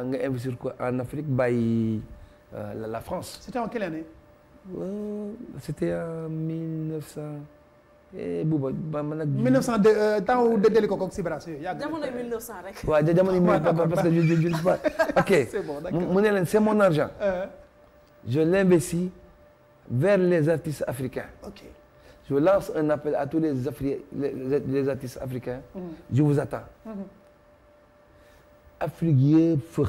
nga investir ko en Afrique bàyyi euh, la, la France. c'était en quelle année Euh, c'était en 1900 eh Bouba ba man nag. 1902 euh, temps wu dëddali ko koog Sibras yooyu yàgg na. jamono 1900 rek. waaw ja jamono yi Ouais, muy d'accord, parce que je je je ne sais pas ok. C'est bon, d'accord. mu mu ne leen c'est mon argent. Euh, je l'investis vers les artistes africains. ok Je lance un appel à tous les Afri les, les, les artistes africains. Je vous attends. Afrique yëpp fëx.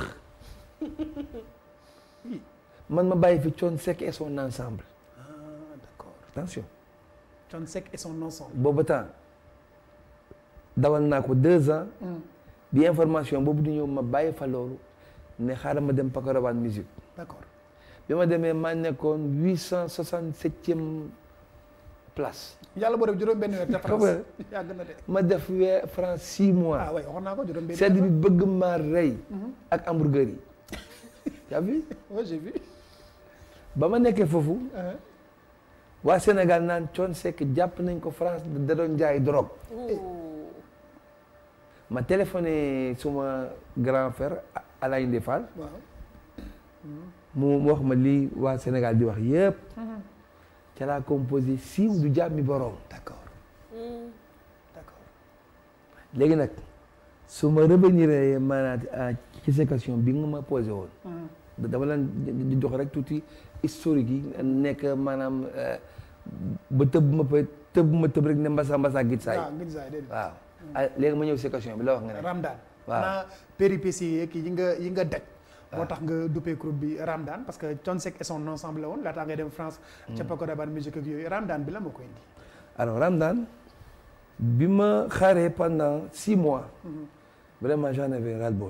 man ma bàyyi fi Thione Seck et son ensemble. ah d'accord attention Thione Seck et son ensemble. boobu temps dawal naa ko deux ans. bi information boobu di ñëw ma bàyyi fa loolu ne xaaral ma dem Pakoraban musique d'accord bi ma demee maa nekkoon huit cent soixante septième place. yàlla boo def juróom benn weer te Xam France yàgg na de. ma def weer France six mois. ah oui waxoon naa ko juróom benn sedd bi weer. bëgg maa rey. ak hamburger yi. yaa vu Ouais, j'ai vu. ba ma nekkee foofu Euh, waa Sénégal naan Thione Seck jàpp nañ ko France da doon jaay drogue. Ouh. ma téléphoné suma grand frère Alain Ndé Fall waaw. mu wax ma lii waa Sénégal di wax yëpp. ca laa composé siiw du jàmmi borom. d'accord Hmm. d'accord. léegi nag su ma revenir maanaam ci sa question bi nga ma posé woon. da- dama leen di jox rek tuuti historique yi nekk maanaam euh, ba tëb ma pa tëb ma tëb rek ne mbasa mbasa git saay waaw ngir saa déedéet. waaw ah léegi ma ñëw si question bi la wax nga ne Ramdan. Waaw. naa péripéties yeeg yi nga yi nga daj. moo tax nga duppee groupe bi Ramdan parce que Thione Seck et son ensemble la woon laataa ngay dem France. ca Pakoraban musique ak yooyu Ramdan bi la ma koy indi. alors Ramdan bi ma xaaree pendant six mois vraiment j'en avais ras-le-bol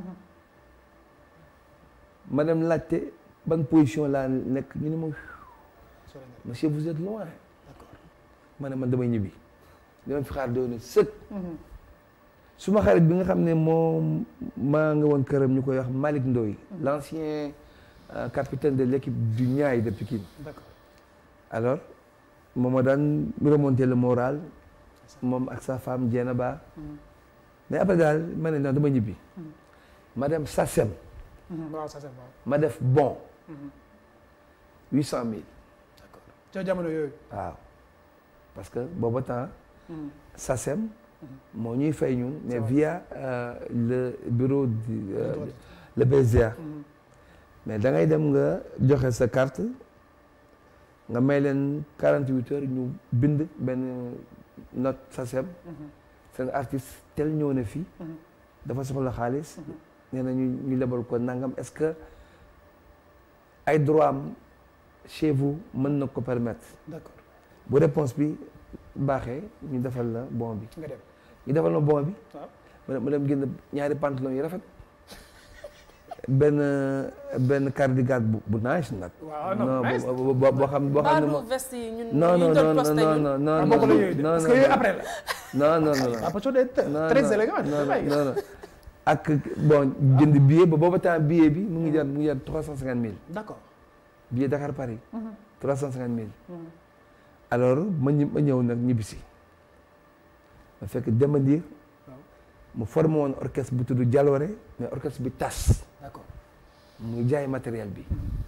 ma dem laajte ban position laa nekk ñu ne ma sori nga monsieur vous êtes loin d'accord. ma ne man damay ñibbi dama fi xaar doon sëkk su ma xarit bi nga xam ne moom maa nga woon këram ñu koy wax Malick Ndoye l'ancien euh, capitaine de l'équipe du Niayes de Pikine d'accord. alors moom ma daan remonter le moral moom ak sa femme Dieynaba mais après daal ma ne non dama ñibbi ma dem Sassem Mhm, waaw ça c'est bon. ma def bon huit cent mille d'accord. ca jamono yooyu. waaw parce que booba temps Sassem moo ñuy fay ñun mais via euh, le bureau du euh, droit. le BSDA mais da ngay dem nga joxe sa carte nga may leen quarante huit heures ñu bind benn note Sassem seen artiste tel ñëw na fii dafa soxla xaalis nee na ñu ñu lebal ko nangam est-ce que ay droit am chez vous mën na ko permettre d'accord. bu réponse bi baaxee ñu defal la bon bi nga dem. ñu defal ma bon bi waaw. ma dem ma dem génn ñaari pantalon yu rafet benn benn cardigan bu bu nice nag. waaw non nice. boo boo boo xam boo xam ne Baadu moom. veste yi ñun non ñu non doon non posté non ñun. non non ah non bokk la yooyu de non parce que non yooyu non. après la. non non non non. ah parce que day non très non, élégant. non bàyyi. non non ak bon jënd billet ba booba temps billet bi mu ngi jar mu ngi jar trois cent cinquante mille d'accord. billet Dakar Paris. trois cent cinquante mille. alors ma ñë- ma ñëw nag ñibbisi ma fekk Demba Ndir waaw mu formé woon orchestre bu tudd Jaloore mais orchestre bi tas d'accord. muy jaay matériel bi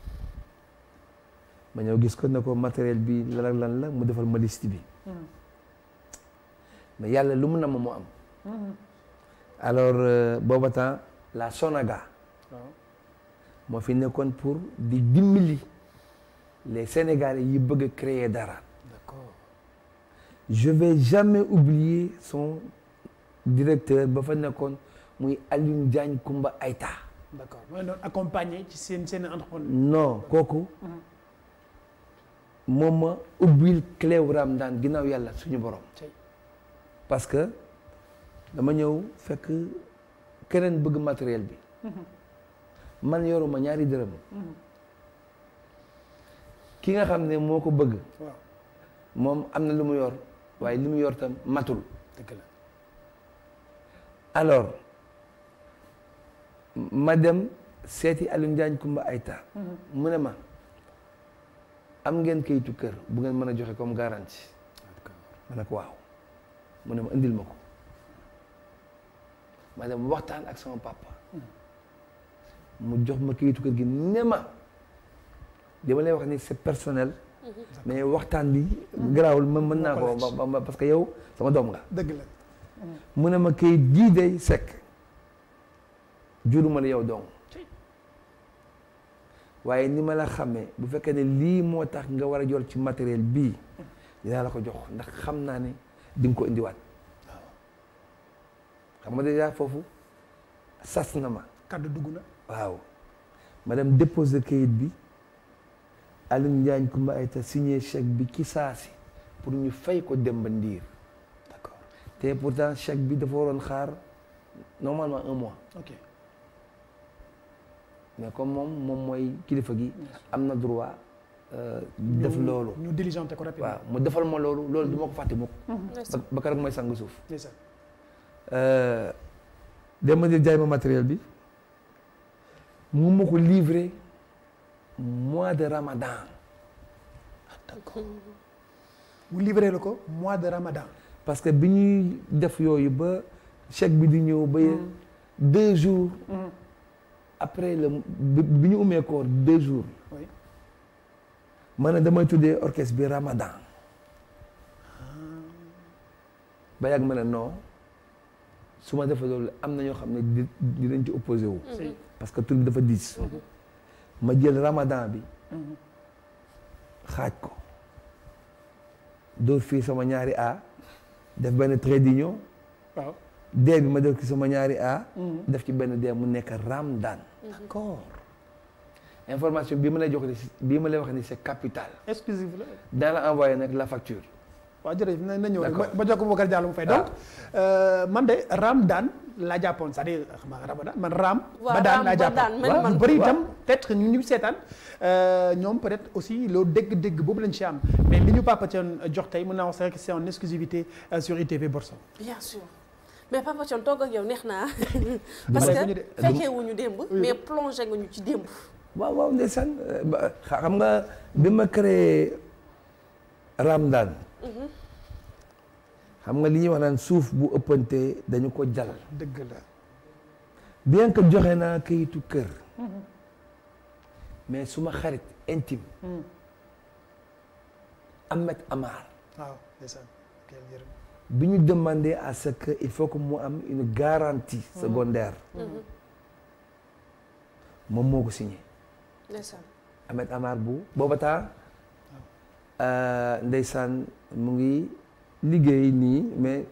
ma ñëw gis ko ne ko matériel bi lan ak lan la mu defal ma liste bi mais yàlla lu mu nam mu am alors euh, booba temps la Sonaga waaw. moo fi nekkoon pour di dimbali les Sénégalais yi bëgg a créer dara d'accord. je vais jamais oublier son directeur ba fa nekkoon muy Alioune Diagne Kumba Aïta d'accord mooy doon accompagner ci seen seen entrepreneur. non kooku moom ma ubbil clé wu Ramadan ginnaaw yàlla suñu borom Cey. parce que dama ñëw fekk keneen bëgg matériel bi man yoruma ñaari dërëm ki nga xam ne moo ko bëgg waaw moom am na lu mu yor waaye li mu yor tam matul dëgg la. alors ma dem seeti Alioune Diagne Kumba Aïta mu ne ma am ngeen kayitu kër bu ngeen mën a joxe comme garantie ma ne ko waaw mu ne ma indil ma ko ma dem waxtaan ak sama papa mu jox ma kayitu kër gi ne ma li ma lay wax ni c'est personnel mais waxtaan bi garaawul ma mën naa ko ba- ba- parce que yow sama doom nga dëgg la mu ne ma kayit gii day sekk juruma la yow dong waaye ni ma la xamee bu fekkee ne lii moo tax nga war a jol ci matériel bii dinaa la ko jox ndax xam naa ne di nga ko indiwaat xam nga déjà foofu sas na ma kaddu dugg na waaw ma dem déposer kayit bi Alioune Njaañ Kumba Ayta signé chèque bi ci saasi pour ñu fay ko Demba Ndiir d'accord te pourtant chèque bi dafa waroon xaar normalement un mois ok mais comme moom moom mooy kilifa gi am na droit euh, def ñu- loolu ñu diligenté ko rapidement waaw mu defal ma loolu loolu du ma ko fàtte mukk ndeysaan. ba ba keroog mooy sang suuf ndeysaan Demba Ndiir jaay ma matériel bi mu ma ko livrer mois de ramadan mu livré la ko mois de ramadan parce que bi ñuy def yooyu ba chèque bi di ñëw ba deux jours après le bi bi ñu umee koor deux jours oui ma ne damay tuddee orchestre bi ramadan ba yàgg ma ne non su ma defee loolu am na ñoo xam ne di dinañ ci opposé wu si parce que tur bi dafa diis ma jël ramadan bi xaaj ko dóor fii sama ñaari A def benn trait d'union waaw D bi ma def ci sama ñaari A def ci benn D mu nekk Ramadan d'accord information bii ma lay jox ni bii ma lay wax ni c'est capital exclusive la dans la envoyé nag la facture waaw jërëjëf na na ñëw rek D'accord. ba ba jokk Boubacar Diallo mu fay donc man de Ramadan laa jàppoon c'est-à-dire xam nga Ramadan man Ram. waaw ba daan Ram laa ba daan jàppoon mel waaw man. ñu bëri waaw. itam peut-être ñu ñu seetaan euh, ñoom peut-être aussi loo dégg-dégg boobu lañ ci am mais li ñu Papa Thione jox tey mën naa wax rek c'est en exclusivité euh, sur ITV Borso. bien sûr mais Papa Thione toog ak yow neex naa parce ma que def ñu de- fekkee wuñu démb mais plongé nga ñu ci démb waaw waaw ndeysaan euh, ba- xa- xam nga bi ma créé Ramadan xam nga li ñuy wax naan suuf bu ëppante dañu ko jal dëgg la bien que joxe naa kayitu kër mais suma xarit intime Ahmed Amar waaw ndeysaan kay jërëm bi ñu demandé à ce que il faut que mu am une garantie secondaire moom moo ko signé ndeysaan Ahmed Amar bu booba temps ndeysaan mu ngi liggéey nii mais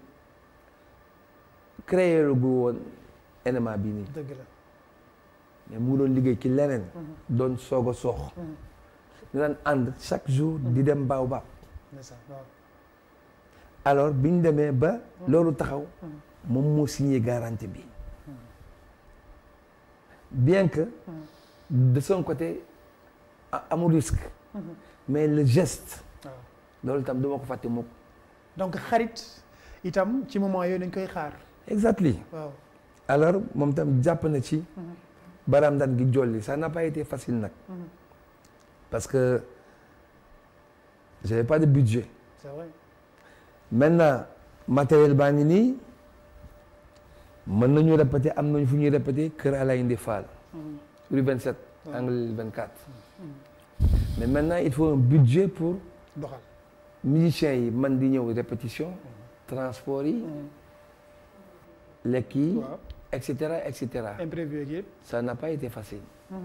créé lu gu woon NMA bii nii dëgg la mais mu ngi doon liggéey ci leneen doon soog a soox ñu daan ànd chaque jour di dem Baobab ndeysaan waaw alors bi ñu demee ba loolu taxaw moom moo signé garantie bi bien que de son côté a- amul risque mais le geste waaw loolu tam duma ko fàtte mukk donc xarit itam ci moment yooyu dañ koy xaar exactly waaw alors moom tam jàpp na ci baraam daan gi jolli ça n'a pas été facile nag parce que j'avais pas de budget c'est vrai maintenant matériel baa ngi nii mën nañu répéter am nañu fu ñuy répéter kër Alain Ndi Fall rue 27 angle 24 mais maintenant il faut un budget pour doxal musiciens yi man di ñëw répétition transport yi lekk yi waaw et cetera et cetera imprévu yeeg yëpp ça n'a pas été facile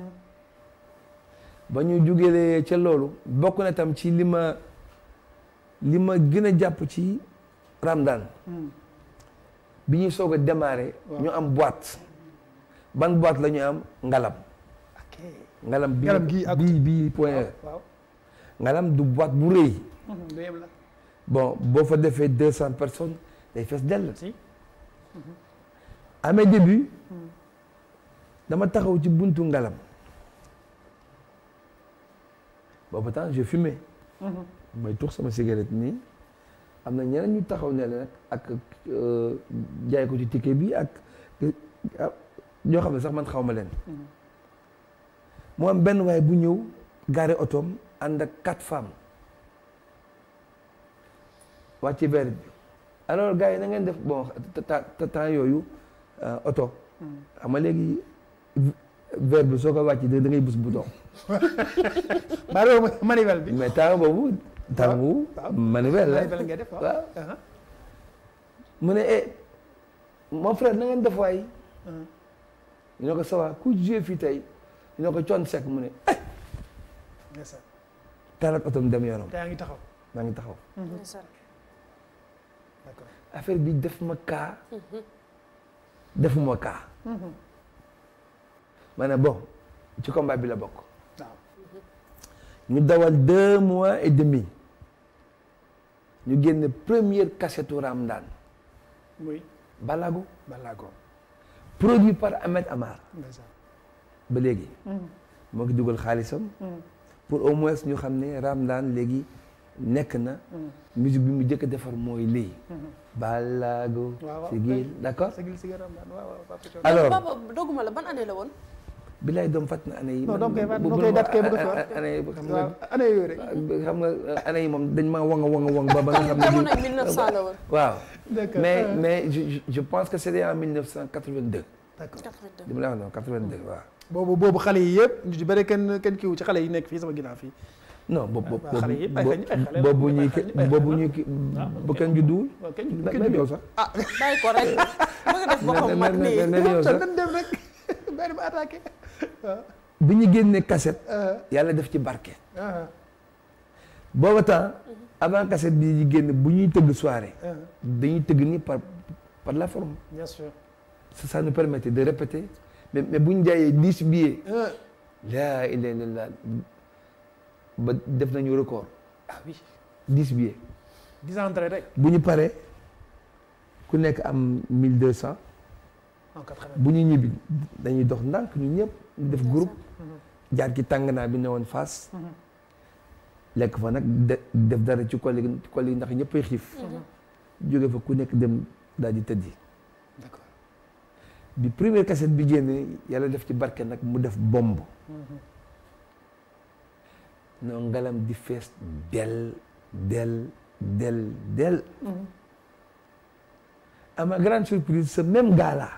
ba ñu jógelee ca loolu bokk na tam ci li ma li ma gën a jàpp ci Ramadan bi ñuy soog a démarrer Waaw. ñu am boîte ban boîte la ñu am ngalam ok ngalam bi Ngalam gii ak- bii bii point E waaw ngalam du boîte bu rëy lu yem la bon boo fa defee deux cent personnes day fees dell si à mes débuts dama taxaw ci buntu ngalam boobu temps je fumais may tux sama cigarette nii am na ñeneen ñu taxaw ne la nag ak euh, jaay ko ci ticket bi ak ah, ñoo xam ne sax man xaw ma leen mu am benn waaye bu ñëw garé otoom ànd ak quatre femmes wàcc ci verre bi alors gars yi na ngeen def bon ta- ta- ta- temps yooyu euh, oto xam nga léegi verre bi soo ko wàcc da da ngay bës bouton maa doon manivelle bi. mais temps boobu temps boobu waaw. manuel la manivelle ngay def waaw. waaw. Uh-huh. mu ne eh mon frère na ngeen def waay Uh-huh. ñu ne ko ça va ku joué fii tey ñu ne ko coon sec mu ne eh ndeysaan. taal ak otom dem yoonam te yaa ngi taxaw. maa ngi taxaw ndeysaan. d'accord. affaire bi def ma kaa defuma kaa ma ne bon ci combat bi la bokk waaw. ñu dawal deux mois et demi ñu génne première cassette Ramdan muy Balago Balago. produit par Ahmed Amar ndeysaan. ba léegi moo ngi dugal xaalisam pour au moins ñu xam ne Ramdan léegi nekk na musique bi mu jëkk a defar mooy lii Balago waaw waaw sigil d'accord sigil sigil Ramdan waaw waaw Papa Thione. alors papa dogguma la ban année la woon. bilaay doom fàtt na année yi Non, doom koy fàtt- bu- doom bu- koy bu- dat kay bëgg a a- fàtt. a- année yi xam waaw nga année yooyu rek. xam nga année yi moom dañ maa wanga wanga wang ba ba nga xam ne jamono 1900 la woon. waaw d'accord. mais Uh-huh. mais je, je- je pense que c'était en 1982 d'accord. 82. li ma la wax noonu 82 waaw boobu boobu xale yi yëpp ñu ci bëri kenn kenn kiiwu ci xale yi nekk fii sama ginnaaw fii. non boobu waaw, xale yi, ay xale- ay xale la, boobu ñuy ay xale- ay boobu xale. ñuy ki bu kenn judduwul waaw kenn da kenn ngay kiiwu. yow sax bàyyi ko rek bëgg def boppam mag nii. ne yow sax dañ dem rek benn ba attaqué. waaw. bi ñu génnee cassette Uh-huh. yàlla def ci barke Uh-huh. booba temps avant cassette bi di génn bu ñuy tëgg soirée Uh-huh. dañuy tëgg nii par par la forme bien sûr. ça ça nous permettait de répéter mais mais bu ñu jaayee dix billets Uh-huh. laa ilaaha illallaah ba def nañu record ah oui. dix billets dix entrées rek. bu ñu paree ku nekk am mille deux cent en quatre-vingt. bu ñu ñibbi dañuy dox ndànk ñu ñëpp ñu def groupe jaar ci tàng naa bi ne woon Fass lekk fa nag de def dara ci kol yi ci kol yi ndax ñëppay xiif jóge fa ku nekk dem daal di tëddi d'accord. bi première cassette bi génnee yàlla def ci barke nag mu def bomb non ngalam di fees del del del del à ma grande surprise ce même gars-là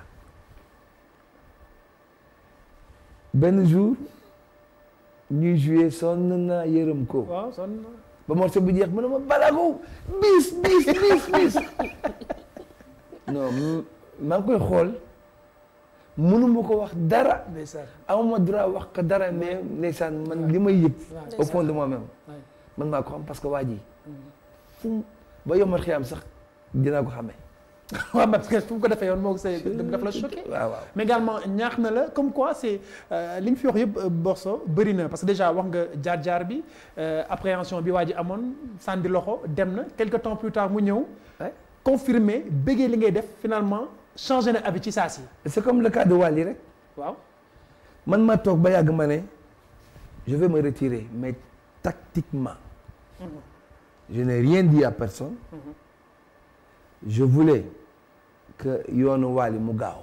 benn jour ñuy joué sonn naa yërëm ko waaw son. ba morceau bi jeex mu ne ma balago bis bis bis bis non m- maa ngi koy xool mënuma ko wax dara ndeysaan. amuma droit wax ko dara mais ndeysaan man li may yëg waaw. au fond de moi-même Ouais. man maa ko xam parce que waa ji fu mu ba yombal xiyam sax dinaa ko xamee waaw parce que fu mu ko defee yoon moo ko say daf la choqué. waaw waaw mais également ñaax na la comme quoi c'est euh, li nga fi wax yëpp euh, Borso bëri na parce que déjà wax nga jaar-jaar bi euh, appréhension bi waa ji amoon sànni loxo dem na quelque temps plus tard mu ñëw Ouais. confirmer bëggee li ngay def finalement changé na abi ci saa si c'est comme le cas de Wally rek waaw man ma toog ba yàgg ma ne je vais me retirer mais tactiquement je n'ai rien dit à personne je voulais que yoonu Wally mu gaaw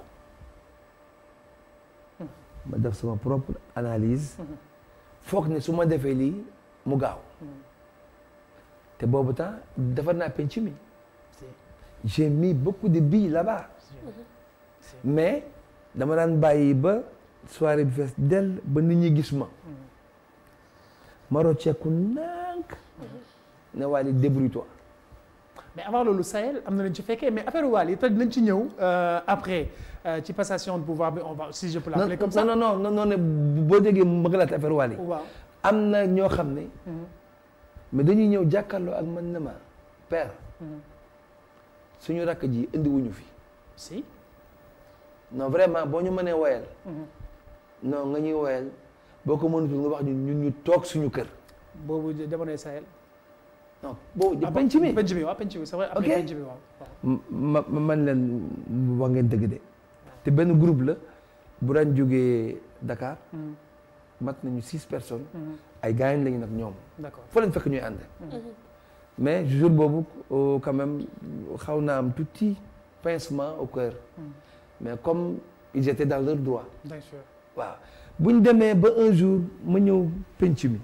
ma def sama propre analyse foog ne su ma defee lii mu gaaw te boobu temps defar naa penc mi j'ai mis beaucoup de billes là-bas mais dama daan bàyyi ba soirée bi fees dell ba nit ñi gis ma ma rocceeku nànk ne Wally débrouille-toi mais avant loolu Sahel am na lañ ci fekkee mais affaire Wally yi te dinañ ci ñëw euh, après euh, ci passation de pouvoir bi on va si je peux non l'appeler comme ça non non non non ne boo déggee ma gëlaat affaire Wally waaw am na ñoo xam ne mais dañuy ñëw jàkkaarloo ak man ne ma père suñu rakk ji indiwuñu fi si non vraiment boo ñu mënee woyal non nga ñuy woyal boo ko mënutul nga wax ñu ñun ñu toog suñu kër boobu jamonoy Sahel non boobu Ah, penc mi penc mi waaw penc mi c'est vrai après Ok. penc mi waaw waaw ma ma man leen wax ngeen dëgg de te benn groupe la bu daan jógee Dakar mat nañu six personnes ay gaañ lañu nag ñoom d'accord foo leen fekk ñuy ànd mais jour boobu oh, quand même xaw naa am tuuti pincement au cœur mais comme ils étaient dans leur droit bien sûr waaw bu ñu demee ba un jour ma ñëw penc mi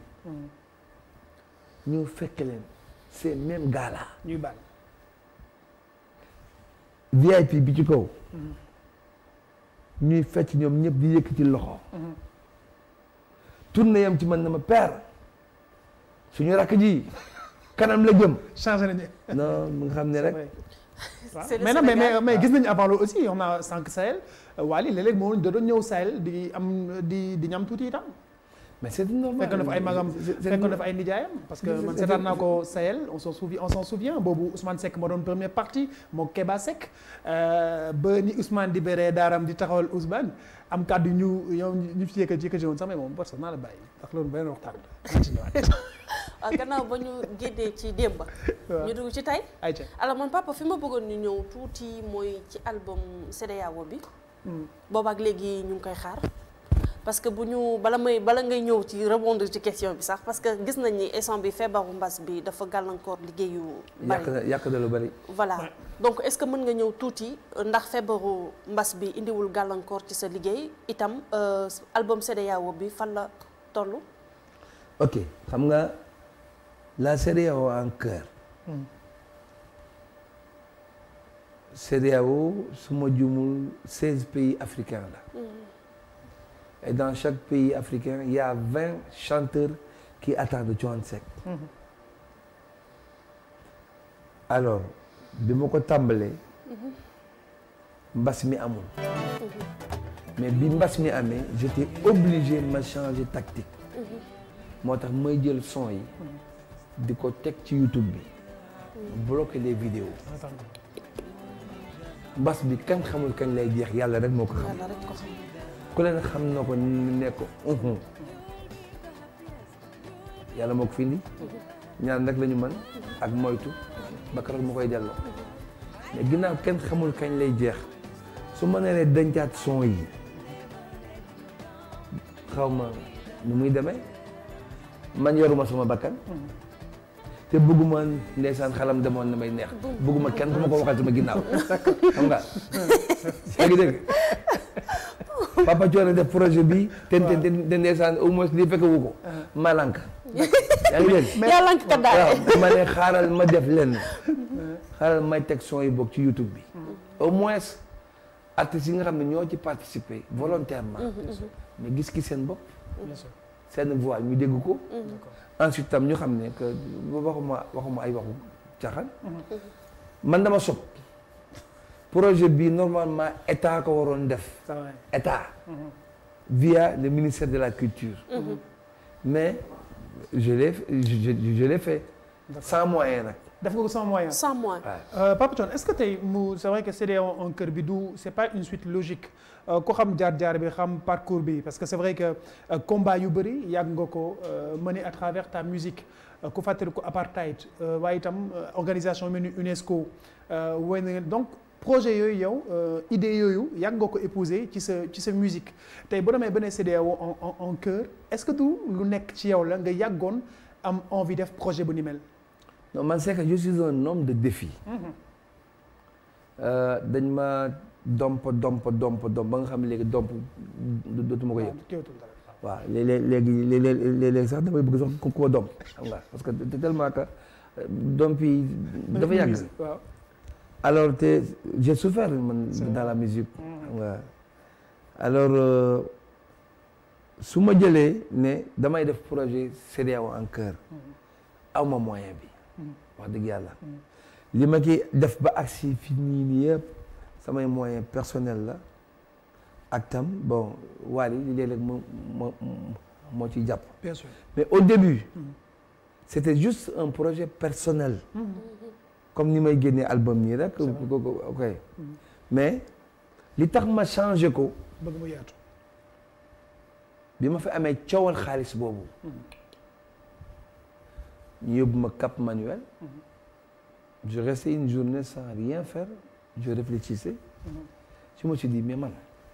ñëw fekk leen ces mêmes gars là ñuy baal VIP bi ci kaw ñuy fecc ñoom ñëpp di yëkkati loxo tourné yam ci man na ma père suñu rakk ji kanam la jëm changé nañu. non mu nga xam ne rek Ouais. waaw C'est le mais non mais mais Sénégal. mais gis nañu avant loolu aussi on a sànq Sahel Wally léeg-léeg moo da doon ñëw Sahel di am di di ñam tuuti itam. mais c'est normal fekk na fa ay magam C'est- c'est- fekk na fa ay nijaayam parce que c'est- man c'est- seetaan naa ko Sahel on s'en souvient on s'en souvient boobu Ousmane Seck moo doon première partie moo Keba Seck euh, ba ni Ousmane di béré daaram di taxawal Ousmane am kàddu ñu yow ñu fi yëkkati yëkkati woon sax mais moom parce que naa la bàyyi ndax loolu beneen waxtaan la naa ci ñëwaat. ah gannaaw ba ñu génnee ci démb. waaw ñu dugg ci tey. ayca. alors man papa fi ma bëggoon ñu ñëw tuuti mooy ci album CEDEAO bi. boobaak léegi ñu ngi koy xaar. parce que bu ñu bala may bala ngay ñëw ci rebondir ci question bi sax parce que gis nañ ni instant bi feebaru mbas bi dafa gàllankoor liggéeyu yàq bari na yàq na lu bari voilà Ouais. donc est-ce que mën nga ñëw tuuti ndax feebaru mbas bi indiwul gàllankoor ci sa liggéey itam euh, album CEDEAO bi fan la toll. ok xam nga la CEDEAO en cœur CEDEAO su ma jumul seize pays africains la et dans chaque pays africain il y a vingt chanteurs qui attendent Thione Seck alors bi ma ko tàmbalee mbas mi amul mais bi mbas mi amee j'étais obligé ma changer tactique moo tax may jël son yi di ko teg ci YouTube bi bloquer les vidéos mbas bi kenn xamul kañ lay jeex yàlla rek moo ko xam yàlla rek ko xam. ku leen xam na ko ne ko uhum yàlla moo ko fi indi ñaan rek la ñu mën ak moytu ba keroog mu koy delloo mais ginnaaw kenn xamul kañ lay jeex su ma nee dencaat son yi xaw ma nu muy demee man yoruma sama bakkan te bëgguma ndeysaan xalam demoon na may neex bëgguma kenn ku ma ko waxal sama ginnaaw xam nga yaa ngi dégg papa Thione def projet bi te te te ndeysaan au moins lii fekk wu ko malank yaa ngi dégg yàlla nga ko daal. waaw ma ne xaaral ma def lenn xaaral may teg son yi bokk ci YouTube bi au moins artistes yi nga xam ne ñoo ci participer volontairement mais gis ki seen bopp bien sûr seen voix ñu dégg ko ensuite tam ñu xam ne que waxuma waxuma ay waxu caaxaan man dama sob projet bi normalement état ko waroon def ça va état via le ministère de la culture mais je l'ai je, je, je l'ai fait sans moyen nag def nga ko sans moyen. sans moi. waaw Euh, Papa Thione est-ce que tey mu c'est vrai que CEDEAO en cœur bi du c'est pas une suite logique Euh, ko xam jaar-jaar bi xam parcours bi parce que c'est vrai que euh, combat yu bëri yàgg nga ko euh, mener à travers ta musique Euh, ku fàttali ko apartheid euh, waaye itam euh, organisation mel ni UNESCO euh, woy na ngeen donc projet yooyu yow euh, idée yooyu yàgg nga ko épouser ci sa ci sa musique tey boo demee ba ne CEDEAO en en en cœur est-ce que du lu nekk ci yow la nga yàggoon am envie def projet bu ni mel. non man c'est que je suis un homme de défi Euh, dañ ma domp domp domp domp ba nga xam ne léegi domp do- dootuma ko yëg teewtul dara. waaw léeg-léeg léegi léeg-léeg léeg-léeg sax damay bëgg sax ku ko domp xam nga parce que te- tellement que euh, domp yi dafa yàgg waaw. alors te j'ai souffert man C'est dans vrai. la musique xam nga alors euh, su ma jëlee ne damay def projet CEDEAO en cœur aw ma moyen bi wax dëgg yàlla li ma ki def ba agsi fi nii nii yëpp samay moyen personnel la ak tam bon Wally li léeg-léeg moo moo moo ciy jàpp bien sûr. mais au début c'était juste un projet personnel comme ni may génnee album nii rek ko- ko- ok mais li tax ma changé ko bëgg mu yaatu. bi ma fi amee coowal xaalis boobu ñu yóbbu ma Cap Manuel je restais une journée sans rien faire je réfléchissais je me suis dit mais man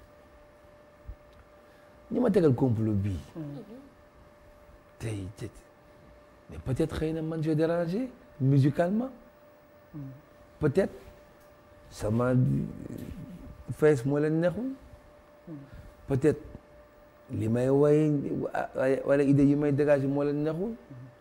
ñi ma tegal complot bii tey tey mais peut-être xëy na man j'ai dérangé musicalement peut-être sama fees moo leen neexul peut-être li may way wala idée yi may dégager moo leen neexul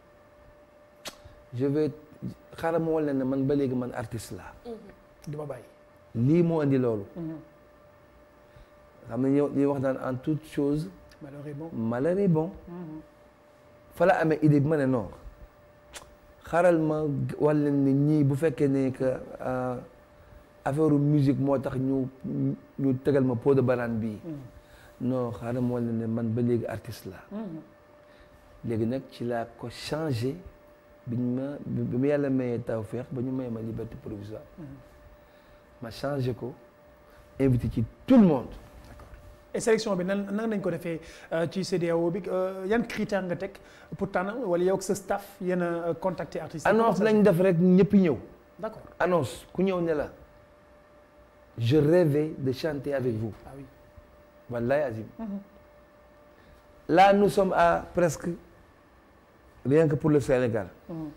je vais xaaral ma wala ne man ba léegi man artiste laa du ma bàyyi. lii moo indi loolu xam ne ñoo ñuy wax naan en toute chose malheureusement malheur est bon Mhm. fa la amee idée bi ma ne non xaaral ma wal leen ne ñii bu fekkee ne que euh, affaire musique moo tax ñu ñu tegal ma pot de banane bii Mhm. non xaaral ma wal leen ne man ba léegi artiste la Mhm. léegi nag ci laa ko changé biñ ma bi bi ma yàlla mayee tawfeex ba ñu may ma liberté provisoire Mhm. ma changé ko invité ci tout le monde et sélection bi nan nan nañ ko defee euh, ci CEDEAO bi euh, yan critère nga teg pour tànn wala yow ak sa staff yéen a contacter artistes yi. annonce Comment ça lañ def rek ñëpp ñëw se- d'accord annonce ku ñëw ne la je rêvais de chanter avec vous ah oui. wallahi azim Mhm. là nous sommes à presque rien que pour le Sénégal Mhm.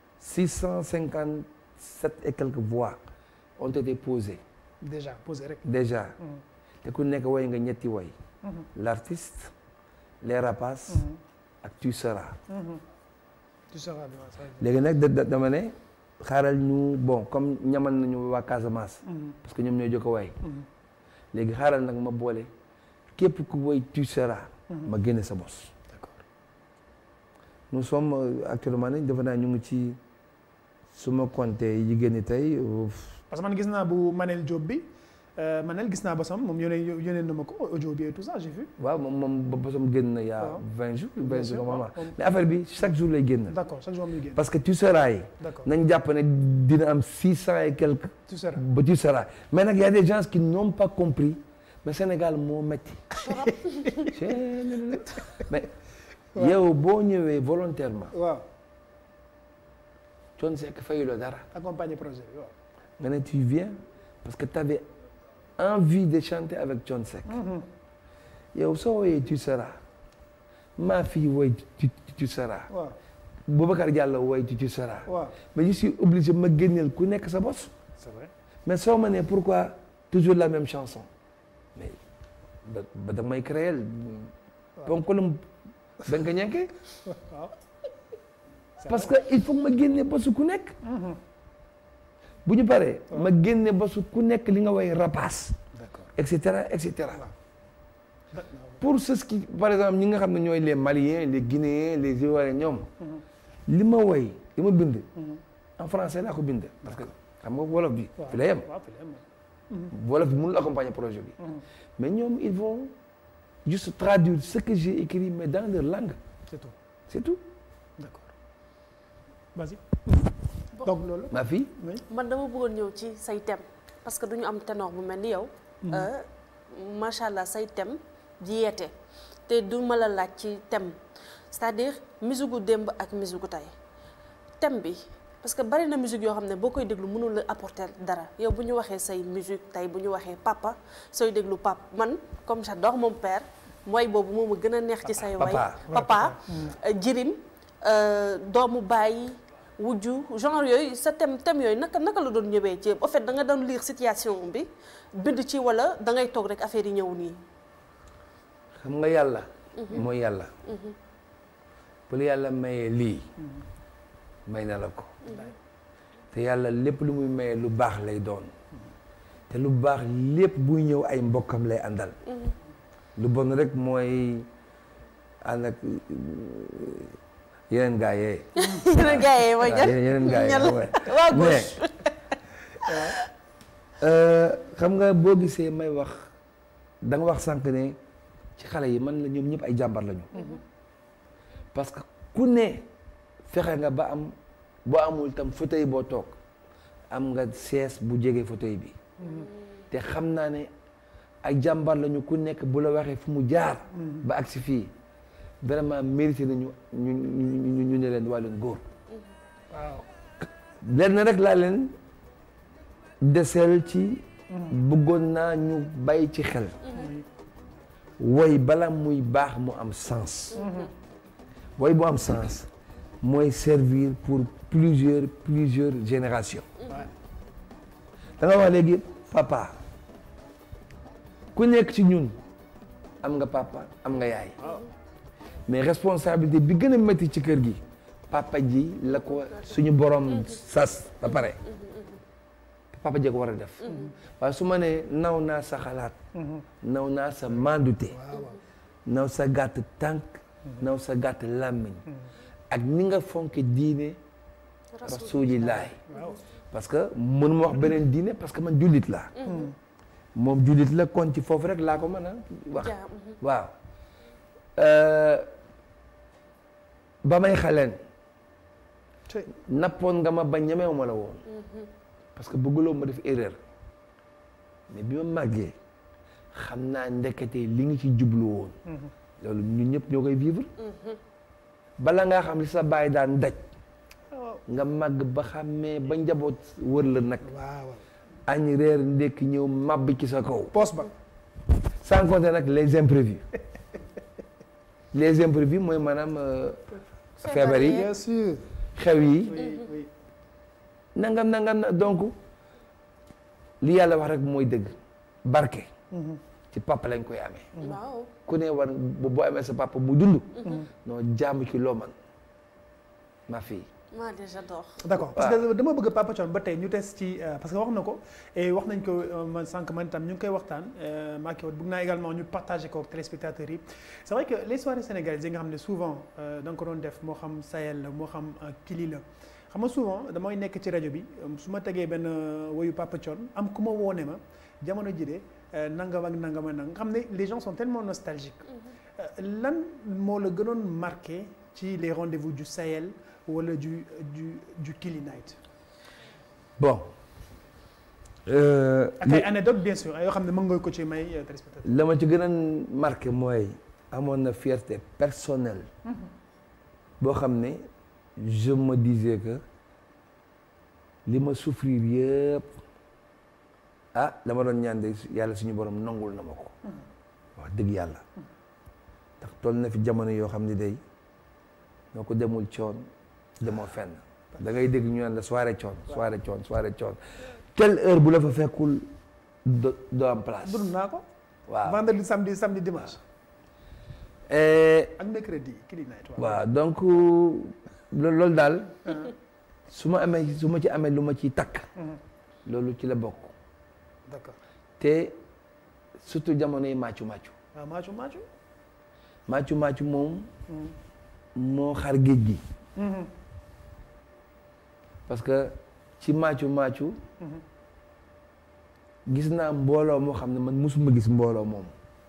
657 et quelques voix ont été posées déjà posé rek. déjà Mhm. te ku nekk woy nga ñetti woy Mhm. l'artiste les rapaces Mhm. ak tu seras Mhm. tu seras bien ça va être léegi nag da- da- dama ne xaaral ñu bon comme ñamal nañu waa Casamance bien. Mhm. parce que ñoom ñooy jokk a way Mhm. léegi xaaral nag ma boole képp ku woy tu seras Mhm. ma génne sa bos d'accord nous sommes euh, actuellement nañ defe naa ñu ngi ci su ma compté yi génn tey euh, parce que man gis naa bu Manel Diop bi euh, Manel gis naa bosam moom yónnee yónnee na ma ko audio bi et tout ça j'ai vu. waaw moom moom ba bosam génn na y a Waaw. vingt jours Bien vingt sûr, jours normalement waaw. mais affaire bi chaque jour lay génn d'accord chaque jour muy génn. parce que tu seras yi d'accord nañ jàpp ne dina am six cent et quelques tu seras. ba tu seras mais nag y a des gens qui n'ont pas compris mais Sénégal moo metti mais yow boo ñëwee volontairement waaw Thione Seck fayu la dara accompagner projet bi waaw. nga ne tu viens parce que tu avais envie de chanter avec Thione Seck Mhm. yow soo woyee tu seras ma fille woy tu, tu, tu seras waaw Boubacar Diallo woy tu, tu seras waaw mais je suis obligé ma génneel ku nekk sa bos c'est vrai. mais soo ma nee pourquoi toujours la même chanson mais ba ba da may créer ponkalum da nga ko ñenkee waaw. parce que il faut que ma génne bosu ku nekk Mhm. bu ñu paree ma génne bosu ku nekk li nga woy rapace d'accord. et cetera et cetera D'accord. pour ceux qui par exemple ñi nga xam ne ñooy les Maliens les Guinéens les Ivoiriens ñoom Mhm. li ma woy li ma bind Mhm. en français laa ko bind parce que xam nga wolof bi waaw fi la yem waaw fi la yem. wolof bi mënul accompagner projet bi Mhm. mais ñoom ils vont juste traduire ce que j'ai écrit mais dans leur langue c'est tout c'est tout d'accord vas-y. Bon. donc loolu. ma fille oui. man dama bëggoon ñëw ci say thème parce que duñu am ténor bu mel ni yow. Euh, macha allah say thème di yeete te du ma la laaj ci thème c'est-à-dire musique gu démb ak musique gu tey thème bi parce que bari na musique yoo xam ne boo koy déglu mënul la apporter dara yow bu ñu waxee say musique tey bu ñu waxee papa sooy déglu papa man comme j'adore mon père mooy boobu moom a gën a neex ci say way Papa. papa euh, jirim euh, doomu baay wujju genre yooyu sa thème thème yooyu naka naka la doon ñëwee ci en fait da nga doon lire situation bi bind ci wala da ngay toog rek affaire yi ñëw nii. xam nga yàlla mooy yàlla bu la yàlla mayee lii may na la ko te yàlla lépp lu muy mayee lu baax lay doon te lu baax lépp buy ñëw ay mbokkam lay àndal lu bon rek mooy ànd ak yeneen gaa yee yeneen gars yi mooy waaw, jël yeneen gaa yi ñan xam nga. waa mais gauche euh, xam nga boo gisee may wax da nga wax sànq ne ci xale yi man la ñoom ñëpp ay jàmbar lañu parce que ku ne fexe nga ba am boo amul tam fauteuil boo toog am nga sees bu jege fauteuil bi te xam naa ne ay jàmbar lañu ku nekk bu la waxee fu mu jaar ba agsi fii vraiment mérité nañu ñu ñu ñu ñu ne leen waa leen góor waaw. lenn rek laa leen deseel ci bëggoon naa ñu bàyyi ci xel woy bala muy baax mu am sens woy bu am sens mooy servir pour plusieurs plusieurs générations da nga wax léegi papa ku nekk ci ñun am nga papa am nga yaay mais responsabilité bi gën a métti ci kër gi papa ji la ko suñu borom sas ba pare papa jee ko war a def waaye su ma nee naw naa sa xalaat naw naa sa mandute naw sa gàtt tànk naw sa gàtt làmmiñ ak ni nga fonke diine rasulillahi waaw parce que mënuma wax beneen diine parce que man jullit laa moom jullit la kon ci foofu rek laa ko mën a wax Ja, mhm. waaw Euh, ba may xaleen Tey. nappoon nga ma ba ñemewu ma la woon parce que bëgguloo ma def erreur mais bi ma màggee xam naa ndekete li nga ci jublu woon loolu ñun ñëpp ñoo koy vivre bala ngaa xam li sa baay daan daj waaw nga màgg ba xàmmee ba njaboot wër la nag waaw añ reer ndekki ñëw màbb ci sa kaw poos ba sans compter nag les imprévus les imprévus mooy maanaam euh, feebar yi bien sûr xew yi oui oui nangam nangam na donc li yàlla wax rek mooy dëgg barke ci papa lañ koy amee waaw ku ne war bu boo amee sa papa mu dund non jaamu ci loo man ma fille moi déjà j'adore d'accord parce que dama bëgg Papa Thione ba tey ñu tes ci euh, parce que wax na ko et wax nañ ko euh, man sànq man tam ñu ngi koy waxtaan maa ngi bëgg naa également ñu partager ko ak téléspectateurs yi c'est vrai que les soirées sénégalaises yi nga xam ne souvent euh, da nga ko doon def moo xam Sahel la moo xam euh, Kili la xam nga souvent damay nekk ci rajo bi euh, su ma tegee benn euh, woyu Papa Thione am ku ma woone ma jamono ji de euh, nangam ak nangam ak nangam nga xam ne les gens sont tellement nostalgiques Euh, lan moo la gënoon marqué ci les rendez-vous du Sahel wala du du du Kili Night bon euh, ak ay anecdotes bien sûr yoo xam ne mën nga ko ci may euh, téléspectateur la ma ci gën a marqué mooy amoon na fierté personnelle boo xam ne je me disais que li ma souffrir yëpp ah la ma doon ñaan de yàlla suñu borom nangul na ma ko wax dëgg yàlla ndax toll na fi jamono yoo xam ne day noo ko demul coon demoo fenn da ngay dégg ñu naan la soirée coon soirée coon soirée coon telle heure bu la fa fekkul do doo am place dund naa ko waaw vendredi samedi samedi dimanche Eh, ak mercredi Kili Night waaw donc loolu loolu daal su ma amee su ma ci amee lu ma ciy takk loolu ci la bokk d'accord te surtout jamono yi màccu màccu waaw maacu maacu màccu màccu moom moo xar géej gi parce que ci màccu màccu gis naa mbooloo moo xam ne man musuma gis mbooloo moom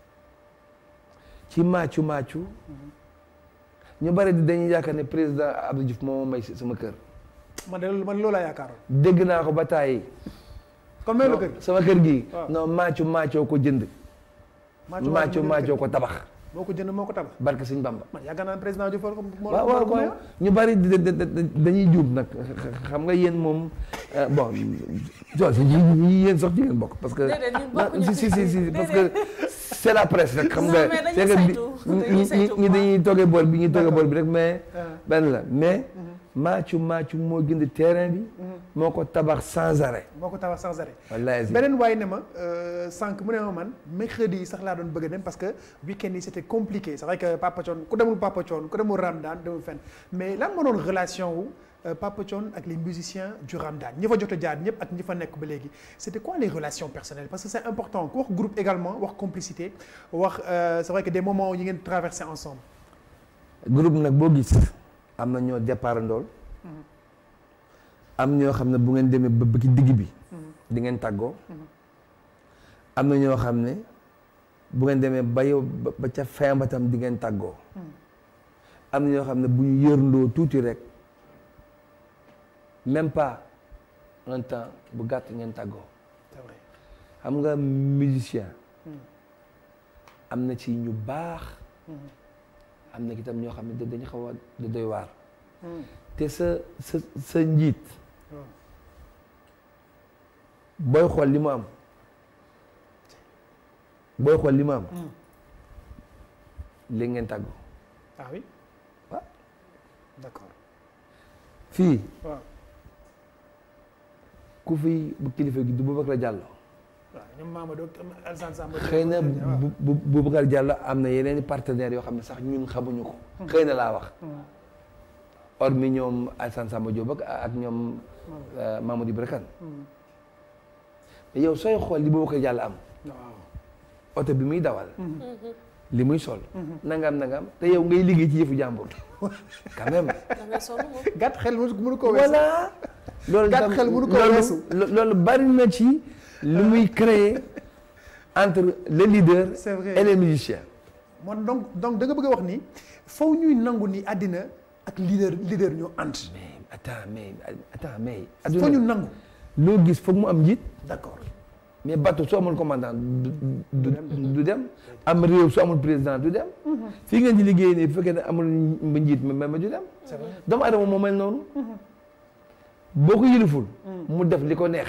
ci màccu màccu ñu bari di dañuy yaakaar ne président Abdou Diouf moo ma may sama kër man de loolu man loolu laa yaakaaroon dégg naa ko ba tàyyi kon may la non, kër sama kër gi waaw. non màccu màccoo ko jënd màccu màccoo ko tabax moo ko jënd moo ko tabax barke sëñ Bamba man yaakaar naa président Diouf war ko moo waaw moo waaw ko waaw mayoon. ñu bari di- di- di- dañuy juum nag xam nga yéen moom euh, bon so si ñi yéen sax ci ngeen bokk parce que Déedéet, ñun non, bokkuñu si si si si parce que c'est la presse rek xam Non, nga mais dañuy c'est que bi- saytu, ñi- dañuy ñi saytu ñi bu dañuy toogee boor bi ñuy toogee D'accord. boor bi rek mais Ah. benn la mais maacu maacu moo gënd terrain bi moo ko tabax sans arrêt moo ko tabax sans arrêt wallahi azim. beneen waay ne ma euh, sànq mu ne ma man mercredi yi sax laa doon bëgg a dem parce que week-end yi c'était compliqué c'est vrai que Papa Thione ku demul Papa Thione ku demul Ramadan demul fenn mais lan moo doon relation wu euh, Papa Thione ak les musiciens du Ramadan ñi fa jot a jaar ñëpp ak ñi fa nekk ba léegi c'était quoi les relations personnelles parce que c'est important ku wax groupe également wax complicité wax euh, c'est vrai que des moments yi ngeen traversé ensemble groupe nag boo gis am na ñoo départ ndool am ñoo xam ne bu ngeen demee ba ba ci digg bi di ngeen tàggoo am na ñoo xam ne bu ngeen demee ba yow ba ba ca fin ba tam di ngeen tàggoo am na ñoo xam ne bu ñu yërndoo tuuti rek même pas un temps bu gàtt ngeen tàggoo c'est vrai xam nga musicien am na ci ñu baax am na itam ñoo xam ne da- dañu xaw a da doy waar te sa sa sa njiit waaw booy xool li mu am booy xool li mu am léegi ngeen tàggoo ah oui waaw d'accord fii waaw ku fi bu kilifa gi du Boubacar Diallo waaw ñoom Mamadou ak Alassane Samba xëy na bu bu Boubacar Diallo am na yeneen i partenaires yoo xam ne sax ñun xamuñu ko xëy na laa wax hormis ñoom Alassane Samba Diop ak ak ñoom euh, Mamadou Ibra Kane mais yow sooy xool li Boubacar Diallo am waaw oto bi muy dawal li muy sol nangam nangam te yow ngay liggéey ci yëfu jàmbur quand même da ngay sonn moom. gàtt xel mënu mënu ko weesu voilà loolu Gàtt tam- xel mënu ko loolu- weesu. lo- loolu bari na ci lu muy créer entre le leader C'est vrai. et les musiciens man donc donc da nga bëgg a wax ni faw ñuy nangu ni àddina ak leader leader ñoo ànd mais attends mais attends mais faw ñu adduna nangu loo gis foog mu am njiit d'accord mais bateau su amul commandant du du du dem am réew su amul président du dem fii ngeen di liggéey nii bu fekkee ne amul mba njiit ma ma du dem c'est vrai doomu adama moo mel noonu boo ko yiliful mu def li ko neex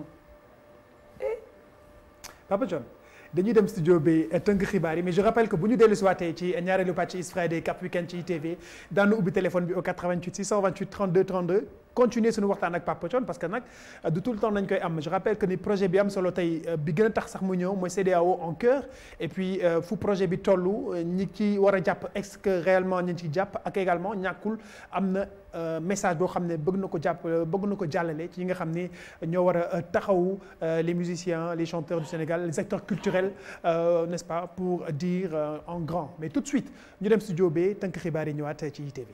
Papa John dañuy dem studio bi tënk xibaar yi mais je rappelle que bu ñu dellu si waatee ci ñaareelu pàcc Is Friday Cap Weekend ci ITV daanu ubbi téléphone bi au 88 628 32 32 continuer suñu waxtaan ak Papa John parce que nag du tout le temps nañ koy am je rappelle que ni projet bi am solo tey bi gën a tax sax mu ñëw mooy CEDEAO en cœur et puis fu projet bi tollu ñi ci war a jàpp est-ce que réellement ñi ci jàpp ak également ñàkkul am na message boo xam ne bëgg na ko jàpp bëgg na ko jàllale ci ñi nga xam ni ñoo war a taxawu les musiciens les chanteurs du Sénégal les acteurs culturels euh, n'est-ce pas pour dire euh, en grand mais tout de suite ñu dem studio bi tënk xibaar yi ñëwaat ci ITV.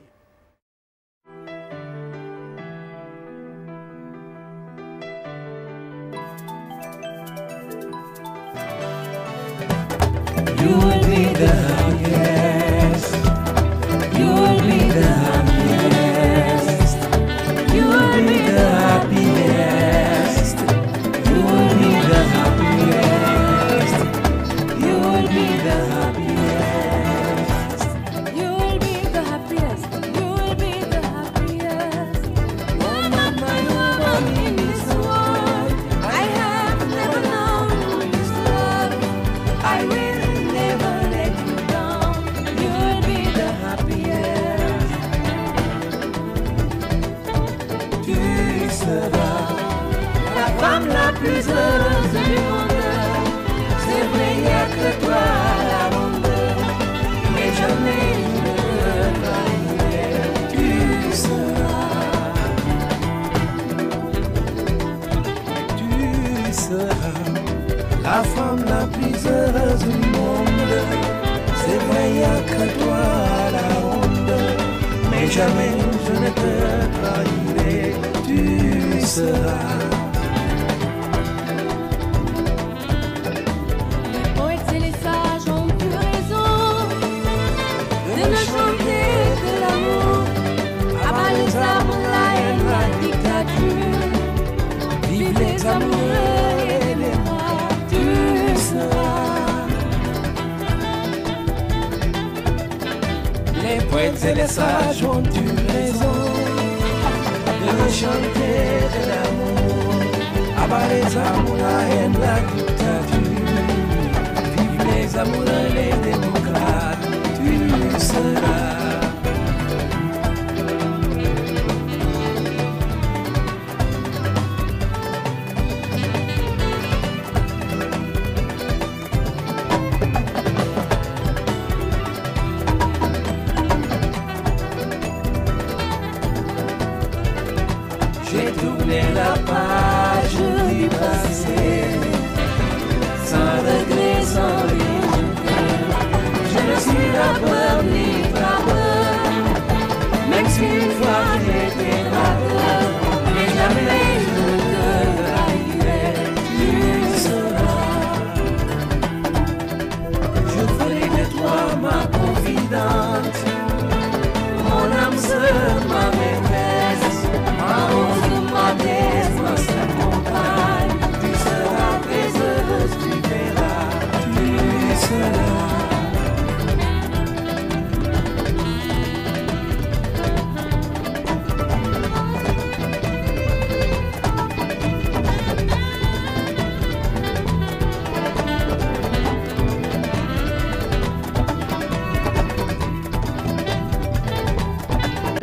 You will be the happiest. You will be the happiest. You will be the happiest. You will be the happiest. You will be the happiest. You will be the happiest. You will be the happiest. Woman, my woman in this world. I have never known this love. I will never let you down. You will be the happiest. Tu seras la femme la plus heureuse du monde. C'est vrai, il n'y a que toi à la ronde. Mais jamais je ne te trahirai. Tu seras. Tu seras la femme la plus heureuse du monde. C'est vrai, il n'y a que toi à la ronde. Mais jamais je ne te trahirai. Tu seras. Les poètes et les sages ont eu raison de ne chanter que l'amour. Abat les armes, la haine, la dictature. Vive les amoureux et les rois. Tu seras. Les poètes et les sages ont eu raison de ne chanter de l'amour. Abat les amours, la haine, la dictature. Vive les amoureux, les démocrates. Tu seras. J'ai tourné la page du passé, sans regret, sans regret. Je ne suis la peur ni la peur, même si une fois j'étais rappeur, mais jamais je ne te trahirai. Tu seras. Je ferai de toi ma confidente, mon âme sœur, ma maîtresse, ma rose, ma déesse, ma seule compagne. Tu seras très heureuse, tu verras, tu seras.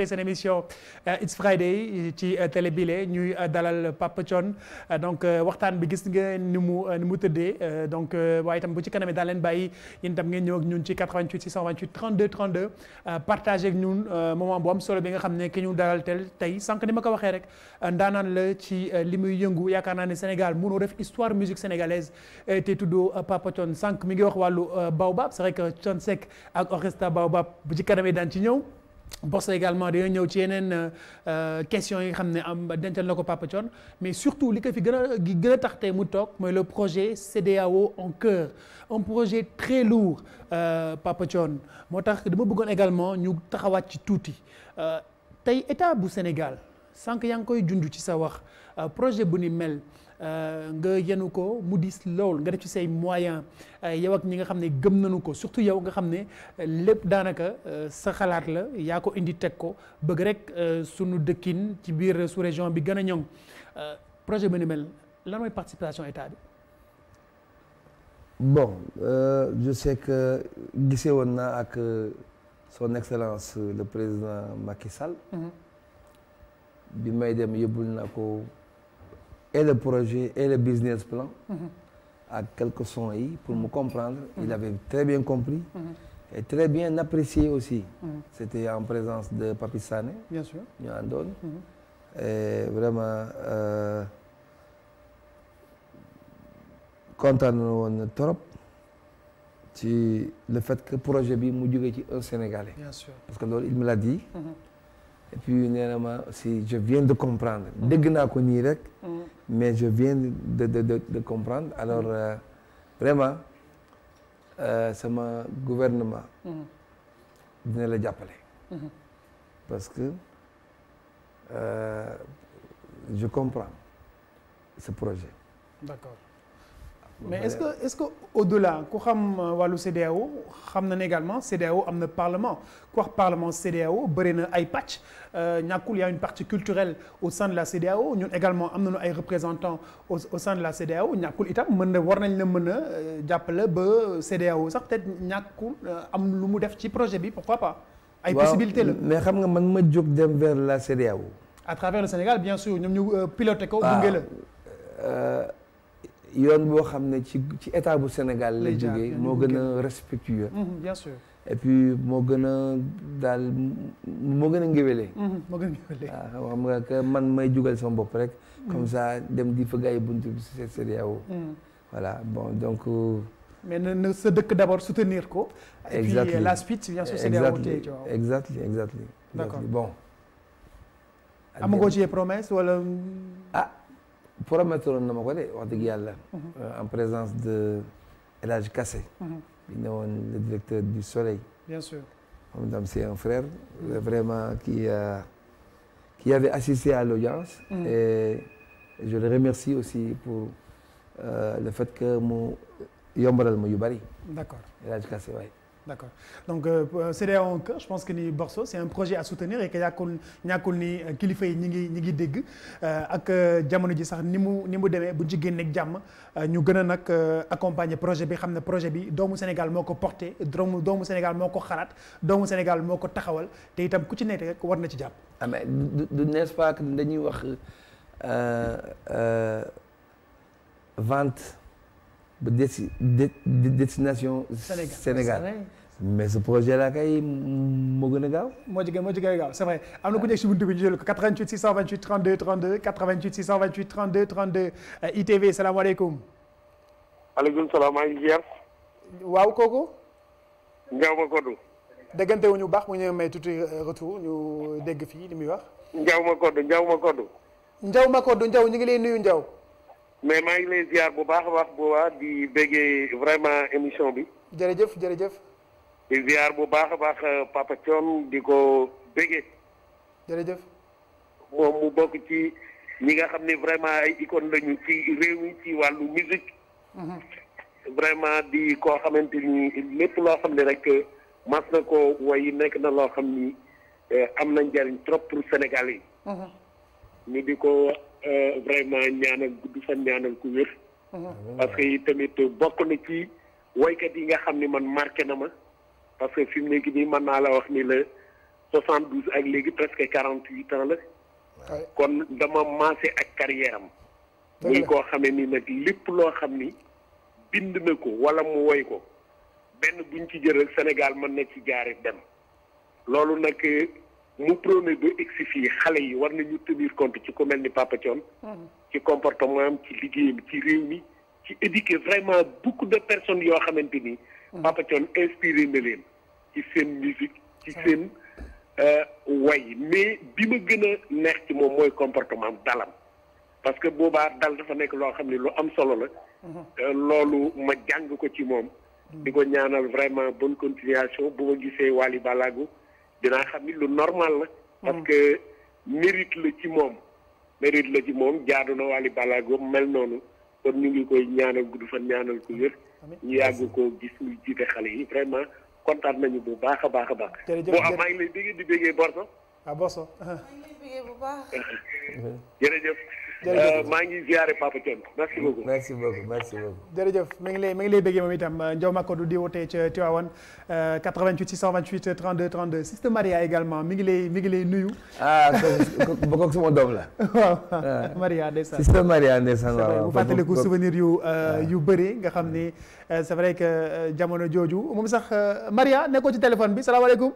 tey seen émission It's Friday ci télé bile ñuy dalal Papa Thione donc waxtaan bi gis nga ni mu ni mu tëddee donc waaye itam bu ci kanamee daal leen bàyyi yéen itam ngeen ñëw ak ñun ci 88 628 32 32 partagé ak ñun moment bu am solo bi nga xam ne ki ñu dalal tel tey sànq ni ma ko waxee rek ndaanaan la ci li muy yëngu yaakaar naa ne Sénégal mënoo def histoire musique sénégalaise te tuddoo Papa Thione sànq mi ngi wax wàllu Baobab c'est vrai que Thione Seck ak orchestre Baobab bu ci kanamee daan ci ñëw Boss également dañoo ñëw ci yeneen questions yi nga xam ne am dencal na ko Papa Thione mais surtout li ko fi gën a gi gën a tax tey mu toog mooy le projet CEDEAO en cœur un projet très lourd Papa Thione moo tax dama bëggoon également ñu taxawaat ci tuuti tey état bu Sénégal sànq yaa ngi koy junj ci sa wax projet bu ni mel nga yenu ko mu dis lool nga def ci say moyens yow ak ñi nga xam ne gëm nañu ko surtout yow nga xam ne lépp daanaka sa xalaat la yaa ko indi teg ko bëgg rek sunu dëkkin ci biir sous région bi gën a ñoŋ projet bu ni mel lan mooy participation état bi. bon euh, je sais que gisee woon naa ak son excellence le président Macky Sall. bi may dem yóbbul naa ko. et le projet et le business plan ak quelques sons yi pour me comprendre il avait très bien compris et très bien apprécié aussi c'était en présence de Papi Sané bien sûr ñu àndoon et vraiment kontaan na woon trop ci le fait que projet bi mu jógee ci un Sénégalais bien sûr parce que loolu il me l'a dit et puis nee na ma si je viens de comprendre dégg naa ko nii rek mais je viens de de de de comprendre alors euh, vraiment euh, sama gouvernement dina la jàppale parce que euh, je comprends ce projet d'accord mais est-ce que est-ce que au-delà ku xam wàllu CEDEAO xam na ne également CEDEAO am na parlement ku wax parlement CEDEAO bëri na ay pàcc ñàkkul y a une partie culturelle au sein de la CEDEAO ñun également am nañu ay représentants au au sein de la CEDEAO ñàkkul itam mën na war nañ la mën a jàppale ba CEDEAO sax peut-être ñàkkul am lu mu def ci projet bi pourquoi pas. ay possibilités la mais xam nga man ma jóg dem vers la CEDEAO. à travers le Sénégal bien sûr ñoom ñu piloté ko. gunge la. yoon boo xam ne ci ci état bu Sénégal la lay jaar jógee moo gën a respectueux bien sûr. et puis moo gën a daal moo gën a ngéwélee moo gën a waaw xam nga que man may jugal sama bopp rek comme ça dem di fëgg ay buntu bi ci CEDEAO voilà bon donc mais na na sa dëkk d'abord soutenir ko et puis Exactly. la suite bien sûr CEDEAO exactly tey ci waaw exactly exactly D'accord. exactly. bon amagoo ci promesse wala ah promettre woon na ma ko de wax dëgg yàlla euh, en présence de El Hadj Kassé bi ne woon le directeur du Soleil bien sûr moom itam c'est un frère euh, vraiment qui a qui avait assisté à l'audience Mhm. et je le remercie aussi pour euh, le fait que mu yombalal ma yu bari d'accord El Hadj Kassé waay d'accord donc euh, CEDEAO en cœur je pense que ni Borso c'est un projet à soutenir et que ñàkkul ñàkkul ni euh, kilifa yi ñi ngi ñi ngi dégg euh, ak euh, jamono ji sax ni mu ni mu demee buñ ci génneeg jàmm euh, ñu gën a nag euh, accompagner projet bi xam ne projet bi doomu Sénégal moo ko porté doomu doomu Sénégal moo ko xalaat doomu Sénégal moo ko taxawal te itam ku ci nekk rek war na ci jàpp. ah mais du du n'est-ce pas que dañuy wax euh, euh, vente ba desti de- de- destination Sénégal Sénégal mais ce projet là kay moo gën a gaaw moo jege moo jege gaaw c'est vrai am na ku nekk si buntu bi ñu jël ko 88 628 32 32 88 628 32 32 euh, ITV salaamaaleykum. aleykum salaam maa ngi ziar waaw kooku. Ndiaw ma koddu déggante wu ñu baax mu ñu may tuuti retour ñu dégg fii li muy wax. Ndiaw ma koddu Ndiaw ma koddu Njaw Makodou Njaw ñu ngi lay nuyu Njaw. mais maa ngi lay ziar bu baax a baax bu baax di béggee vraiment émission bi jërëjëf jërëjëf di ziar bu baax a baax Papa Thione di ko béggee jërëjëf. moom mu bokk ci ñi nga xam ne vraiment ay icône lañu ci réew mi ci wàllu musique vraiment di koo xamante ni lépp loo xam ne rek mas na ko way nekk na loo xam ni eh, am na njariñ trop pour Sénégal yi ñu di ko eh, vraiment ñaanal gudd fan ñaanal ku wér parce que yi tamit bokk na ci waykat yi nga xam ni man marqué na ma parce que fi mu nekk nii mën naa la wax ni la soixante douze ak léegi presque quarante huit ans la Ouais. kon dama maase ak carrière am Dëgg muy la. koo xamee ni nag lépp loo xam ni bind na ko wala mu woy ko benn buñ ci jël Sénégal mën na ci jaare dem loolu nag mu prôné ba egsi fii xale yi war nañu tenir compte ci ku mel ni Papa Thione ci comportement am ci liggéeyam ci réew mi ci éduquer vraiment beaucoup de personnes yoo xamante ni Papa Thione inspiré na leen ci seen musique ci seen euh, way mais bi ma gën a neex ci moom mooy comportement am dalam parce que boobaa dal dafa nekk loo xam ne lu am solo la Euh, loolu ma jàng ko ci moom di ko ñaanal vraiment bonne continuation bu ma gisee Wally Ballago dinaa xam ni lu normal la parce que mérite la ci moom mérite la ci moom jaadu na Wally Ballago mel noonu kon ñu ngi koy ñaanal gudd fan ñaanal ko wér ñu yàgg ko gis muy jiite xale yi vraiment kontaan nañu bu baax a baax a baax Jërëjëf, bon jërëjëf. maa ngi lay déggee di déggee Borso ah boso bu baax jërëjëf Jërëjëf. Euh, maa ngi ziare Papa Thione merci beaucoup merci beaucoup merci beaucoup. jërëjëf mi ngi lay mi ngi lay bëggee moom itam Ndiaw Macodou di wootee ca Tivaouane euh, 88 628 32 32 Sister Maria également mi ngi lay mi ngi lay nuyu ah kooku kooku sama doom la. waaw Maria ndeysaan Sister Maria ndeysaan c'est vrai waaw bu fàttaliku souvenir yu euh, yu bëri nga xam ni euh, c'est vrai que euh, jamono jooju moom sax euh, Maria nekkoo ci téléphone bi salaamaaleykum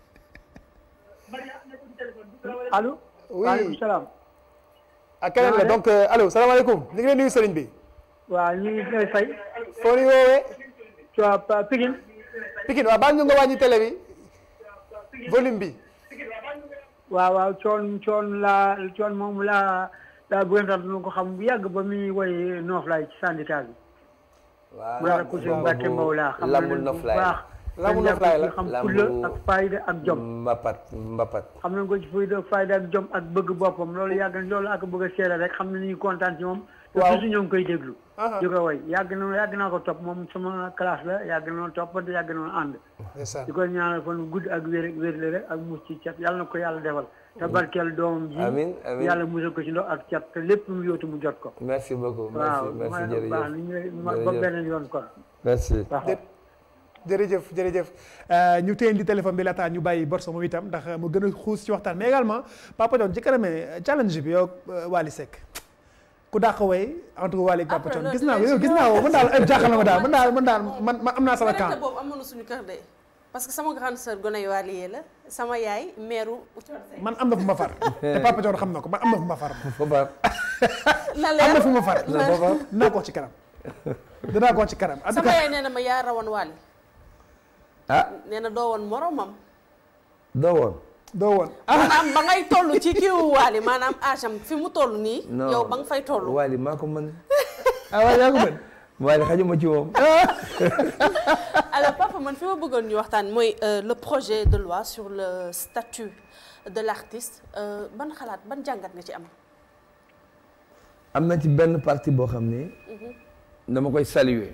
allo. Oui. waaleykum salaam. ak keneen la donc euh, allo salaamaaleykum ñu ngi lay nuyu sëriñ bi waaw ñu ngi lay fay. foo ñu woowee tu vois Pa- Pikine. Pikine waaw baal ñu nga wàññi télé bi volume bi waaw waaw coon coon laa coon moom laa laa bëgg a nu ko xam bu yàgg ba muy woy Noflaay ci syndicat bi. waaw mu ko si Mbacke Mbow laa xam Lambu nañ bu Noflaay. baax. Lambu dañ Noflaay la. ko ci xam Lambu- fulla ak fayda ak jom. Mbapat Mbapat. xam nañ ko ci fulla ak fayda ak jom ak bëgg boppam loolu yàgg na loolu ak bëgg a seere rek xam na ni ñu kontaan ci moom. te Waaw. toujours ñoo ngi koy déglu. Aha. di ko woy yàgg na yàgg naa ko topp moom sama classe la yàgg na toppante yàgg na ànd. ndeysaan di ko ñaanal fan gudd ak wér wér la rek ak mus ci cat yàlla na ko yàlla defal te barkeel doomam ji Amiin, amiin. yàlla musal ko ci ndox ak cat te lépp lu mu yóotu mu jot ko merci beaucoup waaw merci merci ma baax ni jërëjëf ñu ma ba Jërëjëf. beneen yoon kon merci. waaw Jë- jërëjëf jërëjëf Euh, ñu téye di téléphone bi laataa ñu bàyyi Borso moom itam ndax mu gën a xuus ci waxtaan mais également Papa Thione ci kanamee challenge bi yow euh, Wally Seck ku dàq way entre Wally ak Papa Après, Thione loolu gis naa ko dinañ yow ci gis ñëw. naa ko man daal ay jaaxal na ma daal man daal man daal man man am naa sama Korité camp boobu amoon na suñu kër de parce que sama grande sœur gone yu Wally la sama yaay meeru man am na fu ma far te Papa Thione xam na ko man am na fu ma far Fapal. na am na fu ma far na leer. dinaa ko ci kanam dinaa ko ci kanam en tout sama cas yaay nee na ma yaa rawoon Wally ah nee na doo woon moromam doo woon. doo woon maanaam ba ngay toll ci kiiwu Wally maanaam âge am fi mu toll nii non yow ba nga fay toll Wally maa ko mën. ah waaye yaa ko mën Wally xajuma ci moom. alors papa man fi ma bëggoon ñu waxtaan mooy euh, le projet de loi sur le statut de l'artiste euh, ban xalaat ban jàngat nga ci am am na ci benn partie boo xam ne dama koy saluer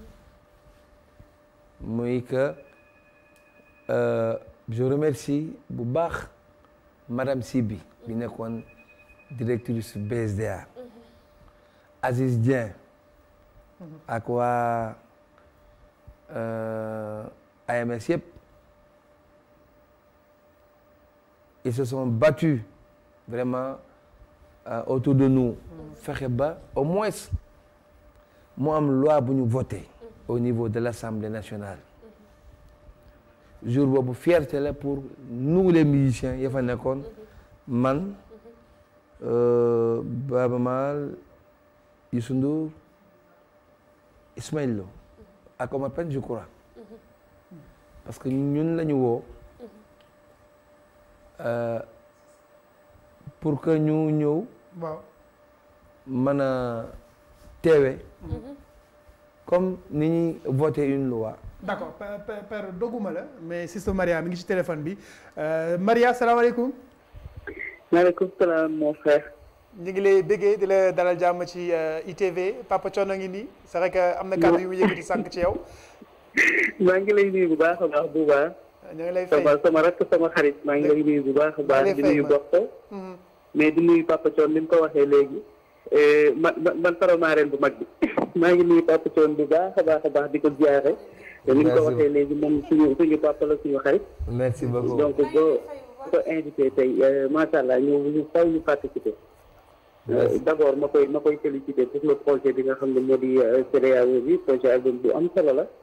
muy que euh, je remercie bu baax madame Sibi bi nekkoon directrice BSDA Aziz Dieng ak waa euh, AMS yëpp ils se sont battus vraiment euh, autour de nous fexe ba au moins mu am loi bu ñu voté au niveau de l'Assemblée nationale jour boobu fierté la pour nous les musiciens ya fa nekkoon man euh, Baba Maal Youssou Ndour Ismaël Lo ak Omar Pène je crois parce que ñun la ñu woo euh, pour que ñu ñëw waaw mën a teewe comme ni ñuy voter une loi d'accord père père père doguma la mais sister Maria mi ngi ci téléphone bi Euh, Maria salaamaaleykum maaleykum salaam mon frère. ñu ngi lay béggee di la dalal jàmm ci euh, ITV Papa Thione a ngi nii c'est vrai que am na kàddu yu mu yëkkati sànq ci yow maa ngi lay nuyu bu baax a baax bu baax. ñu ngi lay fay sama sama rakk sama xarit maa ngi lay nuyu bu baax a maa ngi lay baax di fay nuyu ma. Borso. Mhm. mais di nuyu Papa Thione ni mu ko waxee léegi. Eh, man man man faromaareen bu mag bi maa ngi nuyu Papa Thione bu baax a baax a baax di ko ziare. te ni mu ko Merci. waxee léegi moom suñu suñu papa la suñu xarit. merci beaucoup donc boo ko invité tey macha allah ñu ñu faw ñu participer. d' abord ma koy ma koy félicité pour le projet bi nga xam ne moo di CEDEAO bi projet album bu am solo la.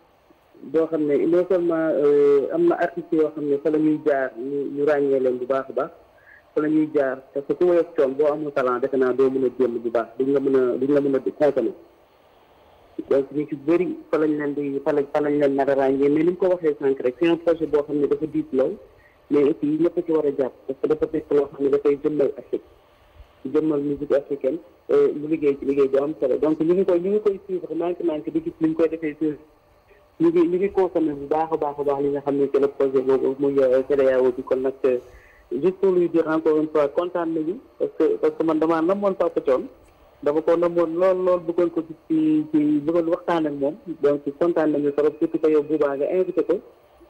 boo xam ne non seulement am na artistes yoo xam ne fa la ñuy jaar ñu ñu ràññee leen bu baax a baax fa la ñuy jaar parce que ku woyof coon boo amul talent defe naa doo mën a jéem bu baax duñ la mën a duñ la mën a consommer donc ñu ci bëri fa lañ leen di fa lañ fa lañ leen nar a ràññee mais ni mu ko waxee sànq rek c'est un projet boo xam ne dafa diis lool mais aussi ñëpp a ci war a jàpp parce que dafa nekk loo xam ne dafay jëmmal Afrique jëmmal musique africaine mu liggéey ci liggéey bu am solo donc ñu ngi koy ñu ngi koy suivre manque manque di gis ni ñu koy defee sur ñu ngi ñu ngi consommé bu baax a baax a baax li nga xam ne c'est le projet boobu muy CEDEAO bi kon nag juste pour lui dire encore une fois kontaan nañu parce que parce que man damaa namoon Papa Thione dama ko namoon lool lool bëggoon ko gis ci ci bëggoon waxtaan ak moom donc kontaan nañu trop surtout que yow boobaa nga invité ko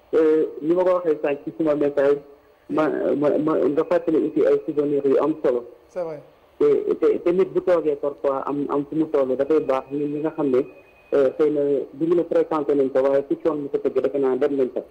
ni ma ko waxee sànq ci suma message ma ma ma nga fàttali aussi ay souvenirs yu am solo c'est vrai te te te nit bu toogee parfois am am fu mu toll dafay baax ñun ñi nga xam ne xëy na du ñu ne fréquenté nañ ko waaye ci coon mu ko tëgg defe naa dem nañ ko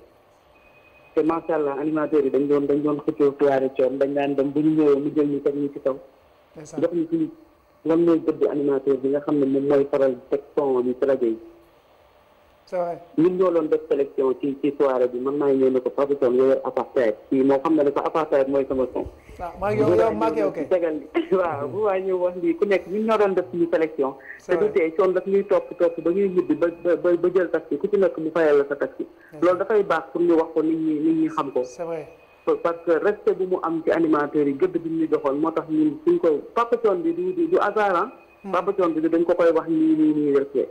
te macha allah animateurs yi dañ doon dañ doon xëccoo soirée coon dañ daan dem bu ñu ñëwee mu jël ñu teg ñu ci kaw jox ñu suñu lan mooy gëdd animateur bi nga xam ne moom mooy faral teg son bi ci rajo yi c'est vrai ñun ñoo doon def sélection ci ci soirée bi man maa ngi ñëw ne ko Papa Thione yow apartheid kii moo xam ne ne ko apartheid mooy sama son waaw maa ngi yow yow maa ngi yow kay tegal waaw bu waa ñëw wax lii ku nekk ñun ñoo doon def suñu sélection te du tee coon daf ñuy topp topp ba ñuy ñibbi ba ba ba jël taxi ku ci nekk mu fayal la sa taxi loolu dafay baax pour ñu wax ko nit ñi nit ñi xam ko c'est vrai parce que respect bu mu am ci animateurs yi gëdd bi ñu joxoon moo tax ñun suñ ko Papa Thione bi du du hasard ah Papa Thione bi dañ ko koy wax nii nii nii respect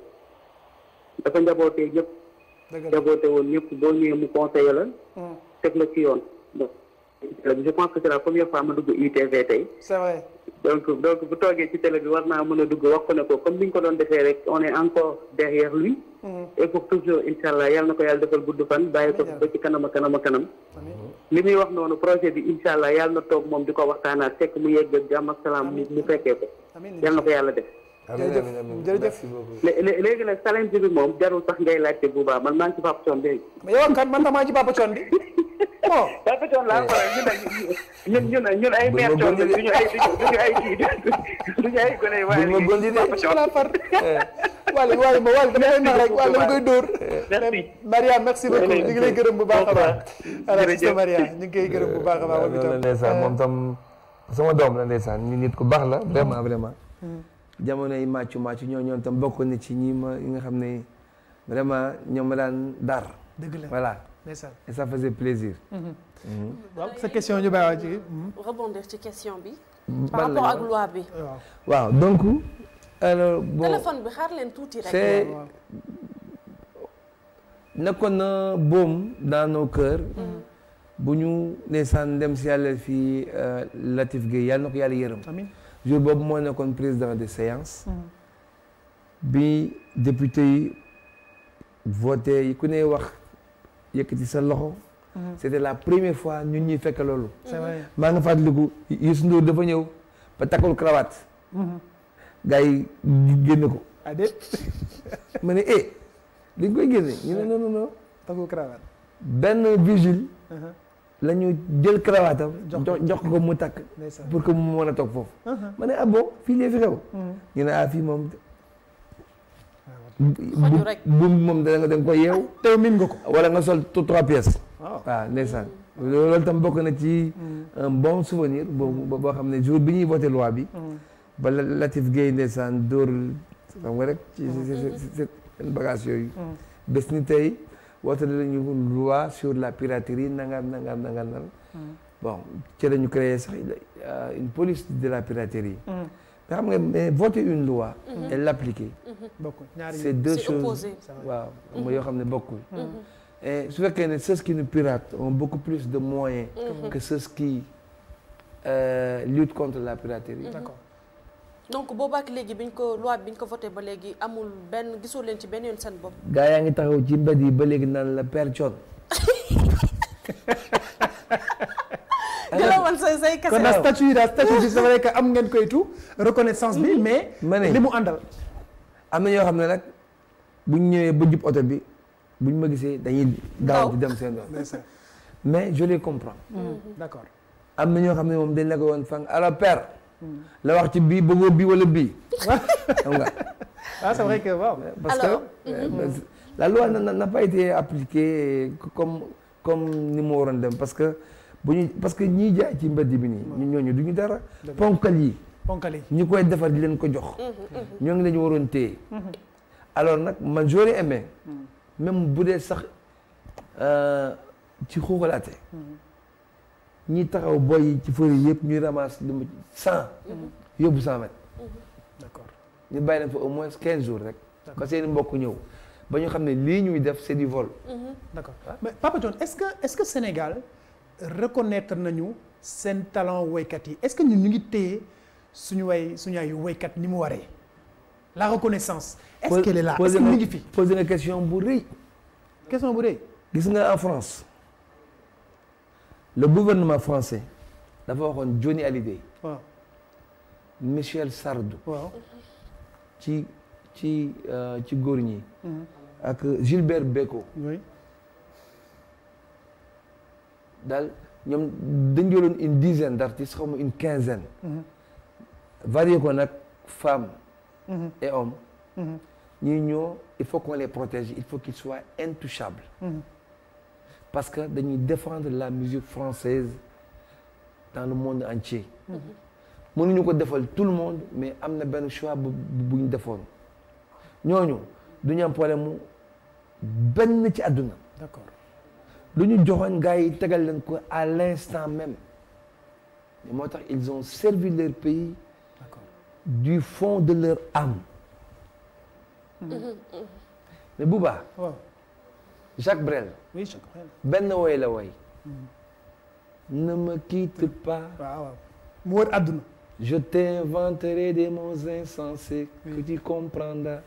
dafa njabootee ñëpp njaboote woon ñëpp boo ñëwee mu conseillé la teg la ci yoon donc je pense que c'est la première fois ma dugg ITV tey c'est vrai donc donc bu toogee ci télé bi war naa mën a dugg wax ko ne ko comme ni ñu ko doon defee rek on est encore derrière lui et pour toujours incha allah yàlla na ko yàlla defal gudd fan bàyyi ko ba ci kanam a kanam a kanam li muy wax noonu projet bi incha allah yàlla na toog moom di ko waxtaanaat fekk mu yegg ak jàmm ak salaam mu mu fekkee ko yàlla na ko yàlla def amiin amiin amiin jërëjëf merci beaucoup. lé- lé- léegi nag challenge bi moom jarul sax ngay laajte bu baax man maa ngi ci Papa Thione léegi mais yow kan man tamaa ci Papa Thione bi bon Papa Thione laa faral ñun nag ñun ñun ñun ay mère Thione la duñu ay duñu ay kii duñu ay gone waaye Buñ ma gondi de. Papa Thione la far wala wala ma wala dama koy nax rek wala dama koy dóor Merci. Maria merci beaucoup ñu ngi lay gërëm bu baax a baax alors Jërëjëf. sister Maria ñu ngi koy gërëm bu baax a baax waaw moom loolu la itam ndeysaan moom tam sama doom la ndeysaan ni nit ku baax la vraiment vraiment jamono yi màccu màccu ñoo ñoom tam bokk na ci ñi ma yi nga xam ne vraiment ñoom ma daan dar dëgg la voilà ndeysaan et ça faisait plaisir waaw sa question ñu bàyyi ci rebondir ci question bi. Ban par la rapport ñu ak wax? loi bi. waaw waaw donc alors bon téléphone bi xaar leen tuuti rek. c'est waaw nekkoon na boom dans nos cœurs bu ñu ndeysaan dem si yàlla fii Latif Gueye yàlla na ko yàlla yërëm amiin jour boobu moo nekkoon président de séance bi député yi voté ku ne wax yëkkati sa loxo c'était la première fois ñun ñuy fekk loolu c'est vrai maa nga fàttaliku Youssou Ndour dafa ñëw ba takkul cravate gars yi génne ko ah déet ma ne eh dañ koy génne ñu ne non non non tagu cravate benn vigile la ñu jël cravate am Jox jox jox ko mu takk ndeysaan pour que mu mën a toog foofu ma ne ah bon fii lee fi xew ñu ne ah fii moom Xaju rek. bu moom da nga da nga koy yeew teew min nga ko wala nga sol tout trois pièces waaw waaw ndeysaan loolu tam bokk na ci un bon souvenir boobu boo xam ne jour bi ñuy voté loi bi ba la- Latif Gueye ndeysaan dóor xam nga rek ci seen bagage yooyu bés ni tey woote lañu loi sur la piraterie nangam nangam nangam nangam bon ci la ñu créé sax euh, une police de la piraterie mais xam nga mais voter une loi et l'appliquer bokk ñaari c'est deux C'est choses opposé. waaw mooy yoo xam ne bokkul et su fekkee ne ceux qui nous piratent ont beaucoup plus de moyens que ceux qui euh, luttent contre la piraterie d'accord donc boobaak léegi biñ ko loi biñ ko voté ba léegi amul benn gisoo leen ci benn yoon seen bopp. gaa yaa ngi taxaw ci mbedd yi ba léegi naan la Père Thione jëlawoon say say kese. kon na statut yi daal statut bi c'est vrai que am ngeen koy tout reconnaissance bi mais ma ne li mu àndal am na ñoo xam ne nag buñ ñëwee ba jub oto bi buñ ma gisee dañuy daaw Daw. di dem seen doon ndeysaan mais je les comprends d'accord am na ñoo xam ne moom dañ la ko woon fang alors père la wax ci bii bëggoo bii wala bii xam nga ah c'est vrai que waaw parce Alors, que euh, la loi n'a- n'a n'a pas été appliquée comme comme ni mu waroon dem parce que bu ñu parce que ñiy jaay ci mbedd bi nii ñu ñooñu du ñu dara ponkal yi ponkali ñu koy defar di leen ko jox ñoo ngi lañu waroon téye alors nag man j'aurais aimé même bu dee sax euh, ci xuuxalaate ñi taxaw boy yi ci fëri yëpp ñuy ramasse lu mu cent yóbbu cent mètres d'accord ñu bàyyi leen fa au moins quinze jours rek que seen mbokk ñëw ba ñu xam ne lii ñuy def c'est du vol d'accord mais Papa John est-ce que est-ce que Sénégal reconnaître nañu seen talent woykat yi est-ce que ñun ñu ngi téye suñu way suñu ay woykat ni mu waree la reconnaissance est-ce qu'elle est là est-ce posé que mi nga ngi fi posé nga question bu rëy question bu dee gis nga en France le gouvernement français dafa waxoon Johnny Hallyday waaw Michel Sardou waaw ci ci euh, ci góor ñi ak Gilbert Bécaud oui daal ñoom dañ jëloon une dizaine d'artistes xaw ma une quinzaine varié ko nag femmes et hommes ñii ñoo il faut qu'on les protège il faut qu'ils soient intouchables parce que dañuy défendre la musique française dans le monde entier mënuñu ko defal tout le monde mais am na benn choix bu bu ñu defoon ñooñu du ñu am problème mu benn ci àdduna d'accord lu ñu joxoon gars yi tegal leen ko à l'instant même mais moo tax ils ont servi leur pays d'accord du fond de leur âme mais Bouba waaw Jacques Brel oui je comprends benn woy la woy ne me quitte pas waaw waaw mu wër àdduna je t'inventerai des mots insensés que tu comprendras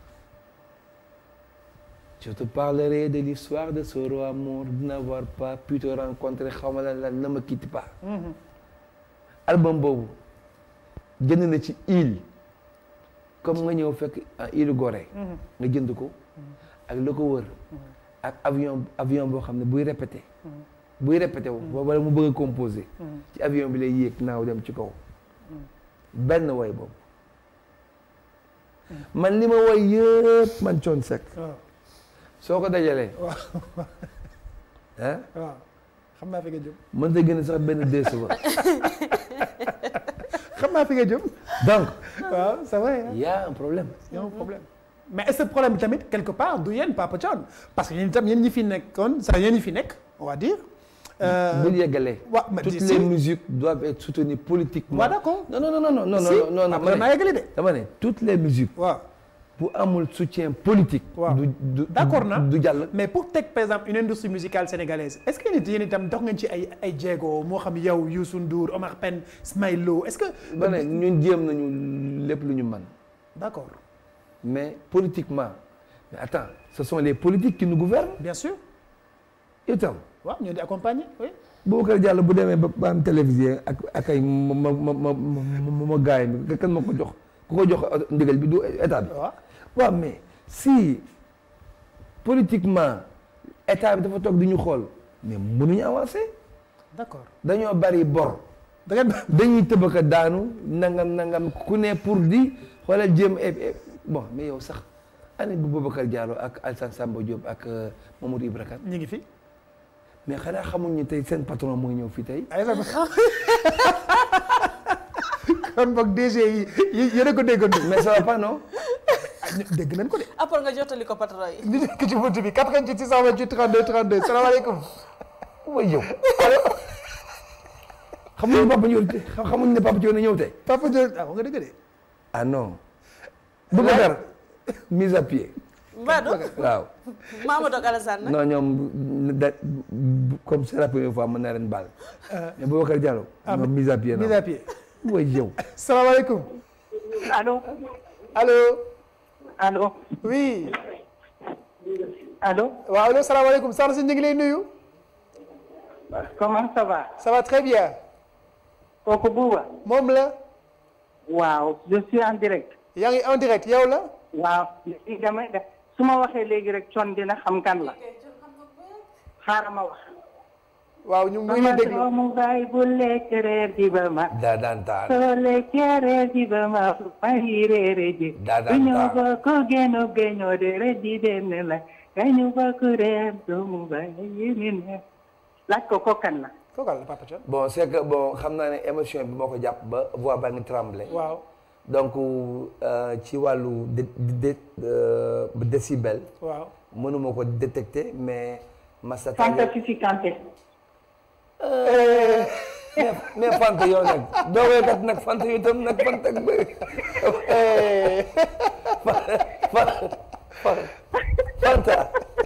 je te parlerai de l'histoire de ce roi mort de n'avoir pas pu te rencontrer xaw ma lan la ne me quitte pas album boobu jënd na ci île comme nga ñëw fekk ah île Gorée nga jënd ko ak la ko wër ak avion avion boo xam ne buy répété buy répété wu wala mu bëgg a composé ci avion bi lay yéeg naaw dem ci kaw benn woy boobu man li ma woy yëpp man Thione Seck waaw soo ko dajalee ah waaw xam naa fi nga jëm mën ta gën a sax benn deux secondes xam naa fi nga jëm donc waaw c'est vrai hein. il y a un problème y a un problème mais est-ce que problème bi tamit quelque part du yéen Papa Thione parce que yéen itam yéen ñi fi nekkoon sax yéen ñi fi nekk on va dire. euh, bul yeggalee waaw mais toutes si- les musiques doivent être soutenues politiquement waaw d'accord. non non non non non si non non non après dama naa ne yeggali de. dama ne toutes les musiques waaw bu amul soutien politique Waaw. du du D'accord na. du jàll mais pour teg par exemple une industrie musicale sénégalaise est-ce que yéen itam dox ngeen ci ay ay jéego moo xam yow Youssou Ndour Omar Pène Ismaël Lo est-ce que. ba ne ñun jéem nañu lépp lu ñu mën d'accord mais politiquement mais attends ce sont les politiques qui nous gouvernent bien sûr itam waaw ñoo di accompagner oui. Boubacar Diallo bu demee ba ba am télévision ak ak ay ma ma ma ma ma ma gaay mi kan ma ko jox ku ko jox ndigal bi du état bi waaw waaw mais si politiquement état bi dafa toog di ñu xool mais mënuñu avancer d'accord dañoo bari bor da ngeen dañuy tëbaka daanu nangam nangam ku ne pour di xoolal jéem e- e- bon mais yow sax année bu Boubacar Diallo ak Alassane Samba Diop ak euh, Mamadou Ibra Kane ñu ngi fi. mais xanaa xamuñ ni tey seen patron mooy ñëw fii tey ay sa kon boog DG yi yi yéen a ko déggandoo. mais ça va pas non ah ñu- dégg nañ ko de. après nga jottali ko patron yi. ñu nekk ci bunt bi 88 628 32 32 salaamaaleykum. way yow allo xamuñ ne Papa Ndiol xamuñ ne Papa Ndiol na ñëw tey Papa Diop ah wax nga dëgg de. ah non Boubacar mise à pied Mbadou waaw Mamadou ak Alassane nag. non ñoom da comme c'est la première fois mën naa leen baal mais Boubacar Diallo ñoom mise à pied mise non à pied. way yow salaamaaleykum. Allô allo. Allô oui. Allô waaw allo salaamaaleykum soxna si ñu ngi lay nuyu. Comment ça va ça va très bien. kooku Bouba moom la. waaw je suis en direct yaa ngi en direct yow la. waaw léegi damay def su ma waxee léegi rek con dina xam kan la xaaral ma wax waaw ñu ngi lay sama déglu doomu baay bu lekk reer ji ba ma daa daan taan soo lekkee reer ji ba ma fay reere ji Daa daan du ñu taa. bokk génno géño de reer ji dem la kañu bokk reer doomu baay yi ni ne laaj ko ko kan la kookal la Papa Thione bon c'est que bon xam naa ne émotion bi moo ko jàpp ba voix ba ngi tremblé waaw donc euh, ci wàllu dé dé euh, décibel waaw mënuma ko détecter mais Massa Fanta Fifi Kanté mais mais Fanta yow nag doo wéykat nag Fanta yow itam nag Fanta ak bëri Fanta.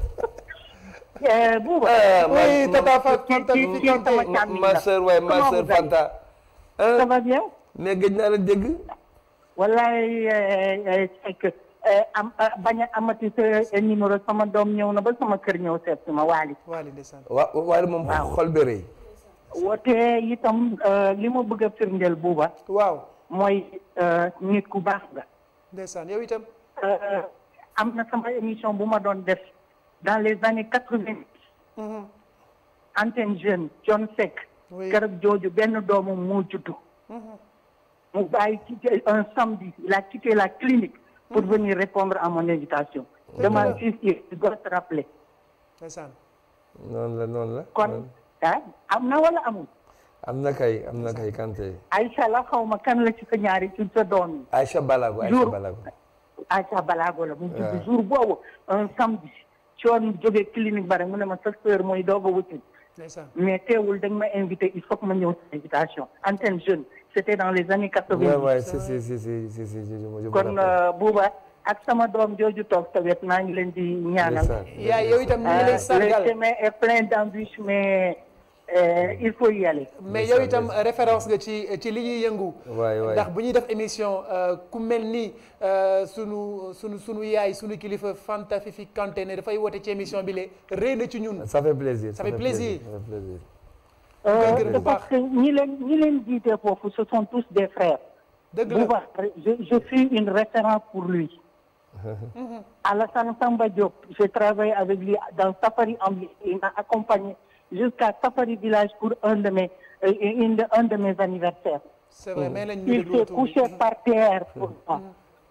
Eh, Bouba ah ma oui ma tata Fa- Fanta ci- Fifi ci Kanté. sama càmmiñ ma la. sœur waaye ma Comment sœur vous allez Fanta. ça ah va bien mais gëj naa la dégg. wallaay fekk am bañ a amati sa numéro sama doom ñëw na ba sama kër ñëw seet si ma waali Waly ndeysaan wa waaye moom xol bi rëy. woote itam li ma bëgg a firndeel buuba waaw mooy nit ku baax nga ndeysaan yow itam am na sama émission bu ma doon def dans les années quatre-vingt antenne jeune John Seck Oui. keroog jooju benn doomam moo juddu mu bàyyi quitté un samedi il a quitté la clinique pour venir répondre à mon invitation dama fils il doit se rappeler ndeysaan noonu la noonu la. kon ah am na wala amul am na kay am na kay Kanté. Aïcha la xaw ma kan la ci sa ñaari ci sa doom yi Aïcha Balago Aïcha Jour. Balago. Aïcha Balago la mu judd jour boobu un samedi coon jógee clinique ba rek mu ne ma sa sœur mooy doog a wuti ndeysaan mais teewul da nga ma invité il faut que ma ñëw sa invitation antenne jeune c'était dans les années Ouais, quatre-vingt ouais, si si si si si si je me je me kon rappelle. Bouba ak sama doom jooju toog sa wet maa ngi leen di ñaanal Ndeysaan. yaa yow itam ñu ngi lay Euh, le sargal chemin est plein d'embûches mais euh, il faut y aller mais yow itam référence nga ci ci li ñuy yëngu waay waay. ndax bu ñuy def émission euh, ku mel ni euh, sunu sunu sunu yaay sunu kilifa Fanta Fifi Kanté ne dafay woote ci émission bi le rëy na ci ñun ça fait plaisir. Ça fait plaisir. Ça fait plaisir. Euh, gërëm bu c'est parce baax. que ñi leen ñi leen jiite foofu ce sont tous des frères dëgg la Bouba je, je suis une référence pour lui Alassane Samba Diop j'ai travaillé avec lui dans Safari Ambi il m'a accompagné jusqu'à Safari Village pour un de mes euh, une de, un de mes anniversaires c'est vrai mais lañ ñu il déglu s'est retour bi. couché par terre pour moi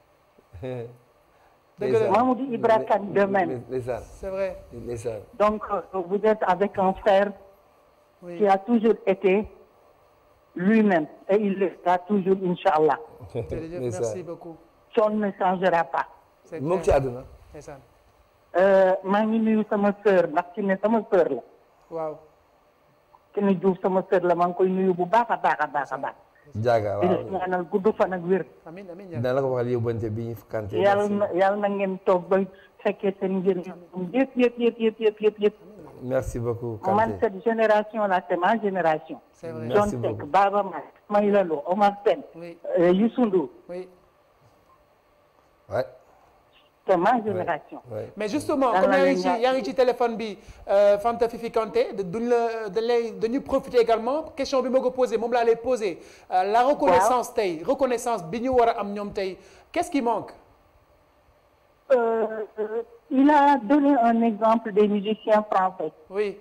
dëgg la Mamoudou Ibra Kane de même Ndeysaan c'est vrai ndeysaan. donc euh, vous êtes avec un frère oui qui a toujours été lui-même et il le sera toujours Inch'Allah jërëjëf Ndeysaan. merci beaucoup Thione ne changera pas c'est moom ci clair àdduna. ndeysaan Euh, maa ngi nuyu sama sœur ndax ci ne sama sœur la waaw ki ne Diouf sama sœur la maa ngi koy nuyu bu baax a baax a baax a baax jaaga di la waaw. ñaanal gudd fan ak wér amin amin dina la ko waxal yóbbante bi ñu Kanté. yàlla na yàlla na ngeen toog ba fekkee seen njëriñ yëpp yëpp yëpp yëpp yëpp yëpp yëpp merci beaucoup man Kanté. cette génération là c'est ma génération c'est vrai Merci John Seck beaucoup. Baba Maal Ismaïla Lo Omar Pène oui euh, Youssou Ndour oui Ouais, c'est ma génération ouais. mais justement Yàlla comme yaa na ngi ci ñaan- yaa ngi ci téléphone bi euh, Fanta Fifi Kanté da- duñ la dañ lay dañuy profiter également question bi ma ko posé moom laa lay posé euh, la reconnaissance tey reconnaissance bi ñu war a am ñoom tey qu'est-ce qui manque Euh, euh, il a donné un exemple des musiciens français oui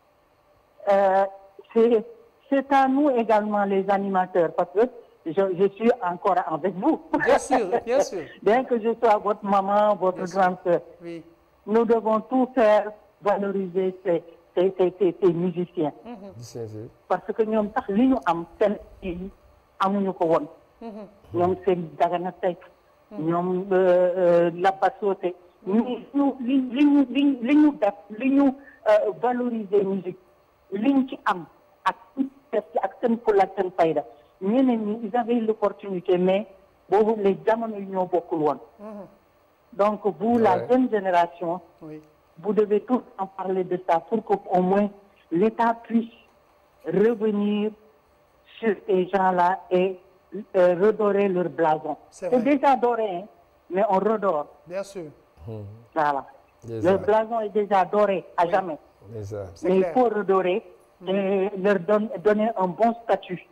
Euh, c'est c'est à nous également les animateurs parce que je, je suis encore avec vous. bien sûr bien sûr Bien que je sois votre maman, votre Bien sûr. grande sœur, oui nous devons tout faire valoriser ces, ces, ces, ces, ces musiciens. Bien sûr. Parce que ñoom sax li ñu am seen yi amuñu ko woon. ñoom seen Dagana Seck. ñoom euh, euh, Lapa Socé. ñi ñu li li ñu li li ñu def li ñu euh, valoriser musique li ñu ci am ak def ci ak seen fulla ak seen fayda ñeneen ñi ils avaient l'opportunité mais boobu les jamono yi ñoo bokkul woon. donc vous la Ouais. jeune génération. oui vous devez tous en parler de ça pour qu'au moins l'État puisse revenir sur ces gens-là et euh, redorer leur blason. C'est C'est vrai. déjà doré, hein, mais on redore. bien sûr Voilà. Déjà. Leur blason est déjà doré à jamais. Ndeysaan. C'est Mais clair. il faut redorer et leur don- donner un bon statut.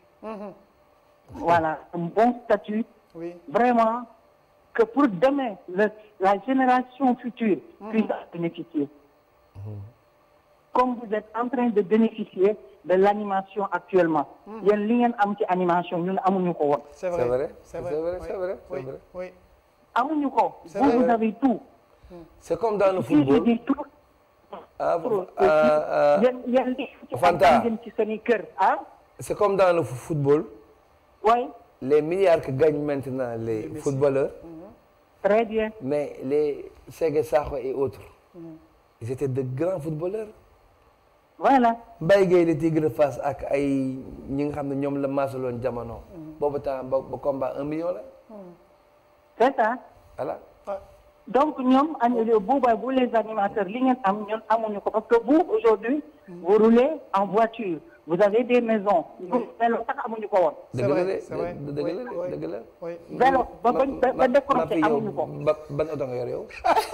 Voilà, un bon statut. oui Vraiment, que pour demain, le- la génération future puisse en bénéficier. comme vous êtes en train de bénéficier de l'animation actuellement yéen li ngeen am ci animation ñun amuñu ko woon c'est c'est vrai vrai c'est c'est vrai vrai c'est vrai c'est oui vrai oui amuñu ko C'est vous vrai. vous avez tout c'est comme dans le si je football dis tout ah tout ah, ah, yéen yéen li ci Fanta. am ngeen ci seeni kër ah c'est comme dans le football oui les milliards que gagnent maintenant les footballeurs très bien mais les Ségué Sakho et autres ils étaient de grands footballeurs voilà Mbaye Gueye le Tigre de Fass ak ay ñi nga xam ne ñoom la maasaloon jamono boobu temps ba ba combat un million la c'est ça voilà donc ñoom an buuba bu les animateurs li ngeen am ñun amuñu ko parce que vous aujourd'hui vous roulez en voiture vous avez des maisons vélo sax amuñu ko woon C'est dëgg la vrai, de c'est vrai. dëgg Oui, la oui. de dëgg la oui vélo ba ba ba ba décroché yow amuñu ko ba ban oto nga yor yow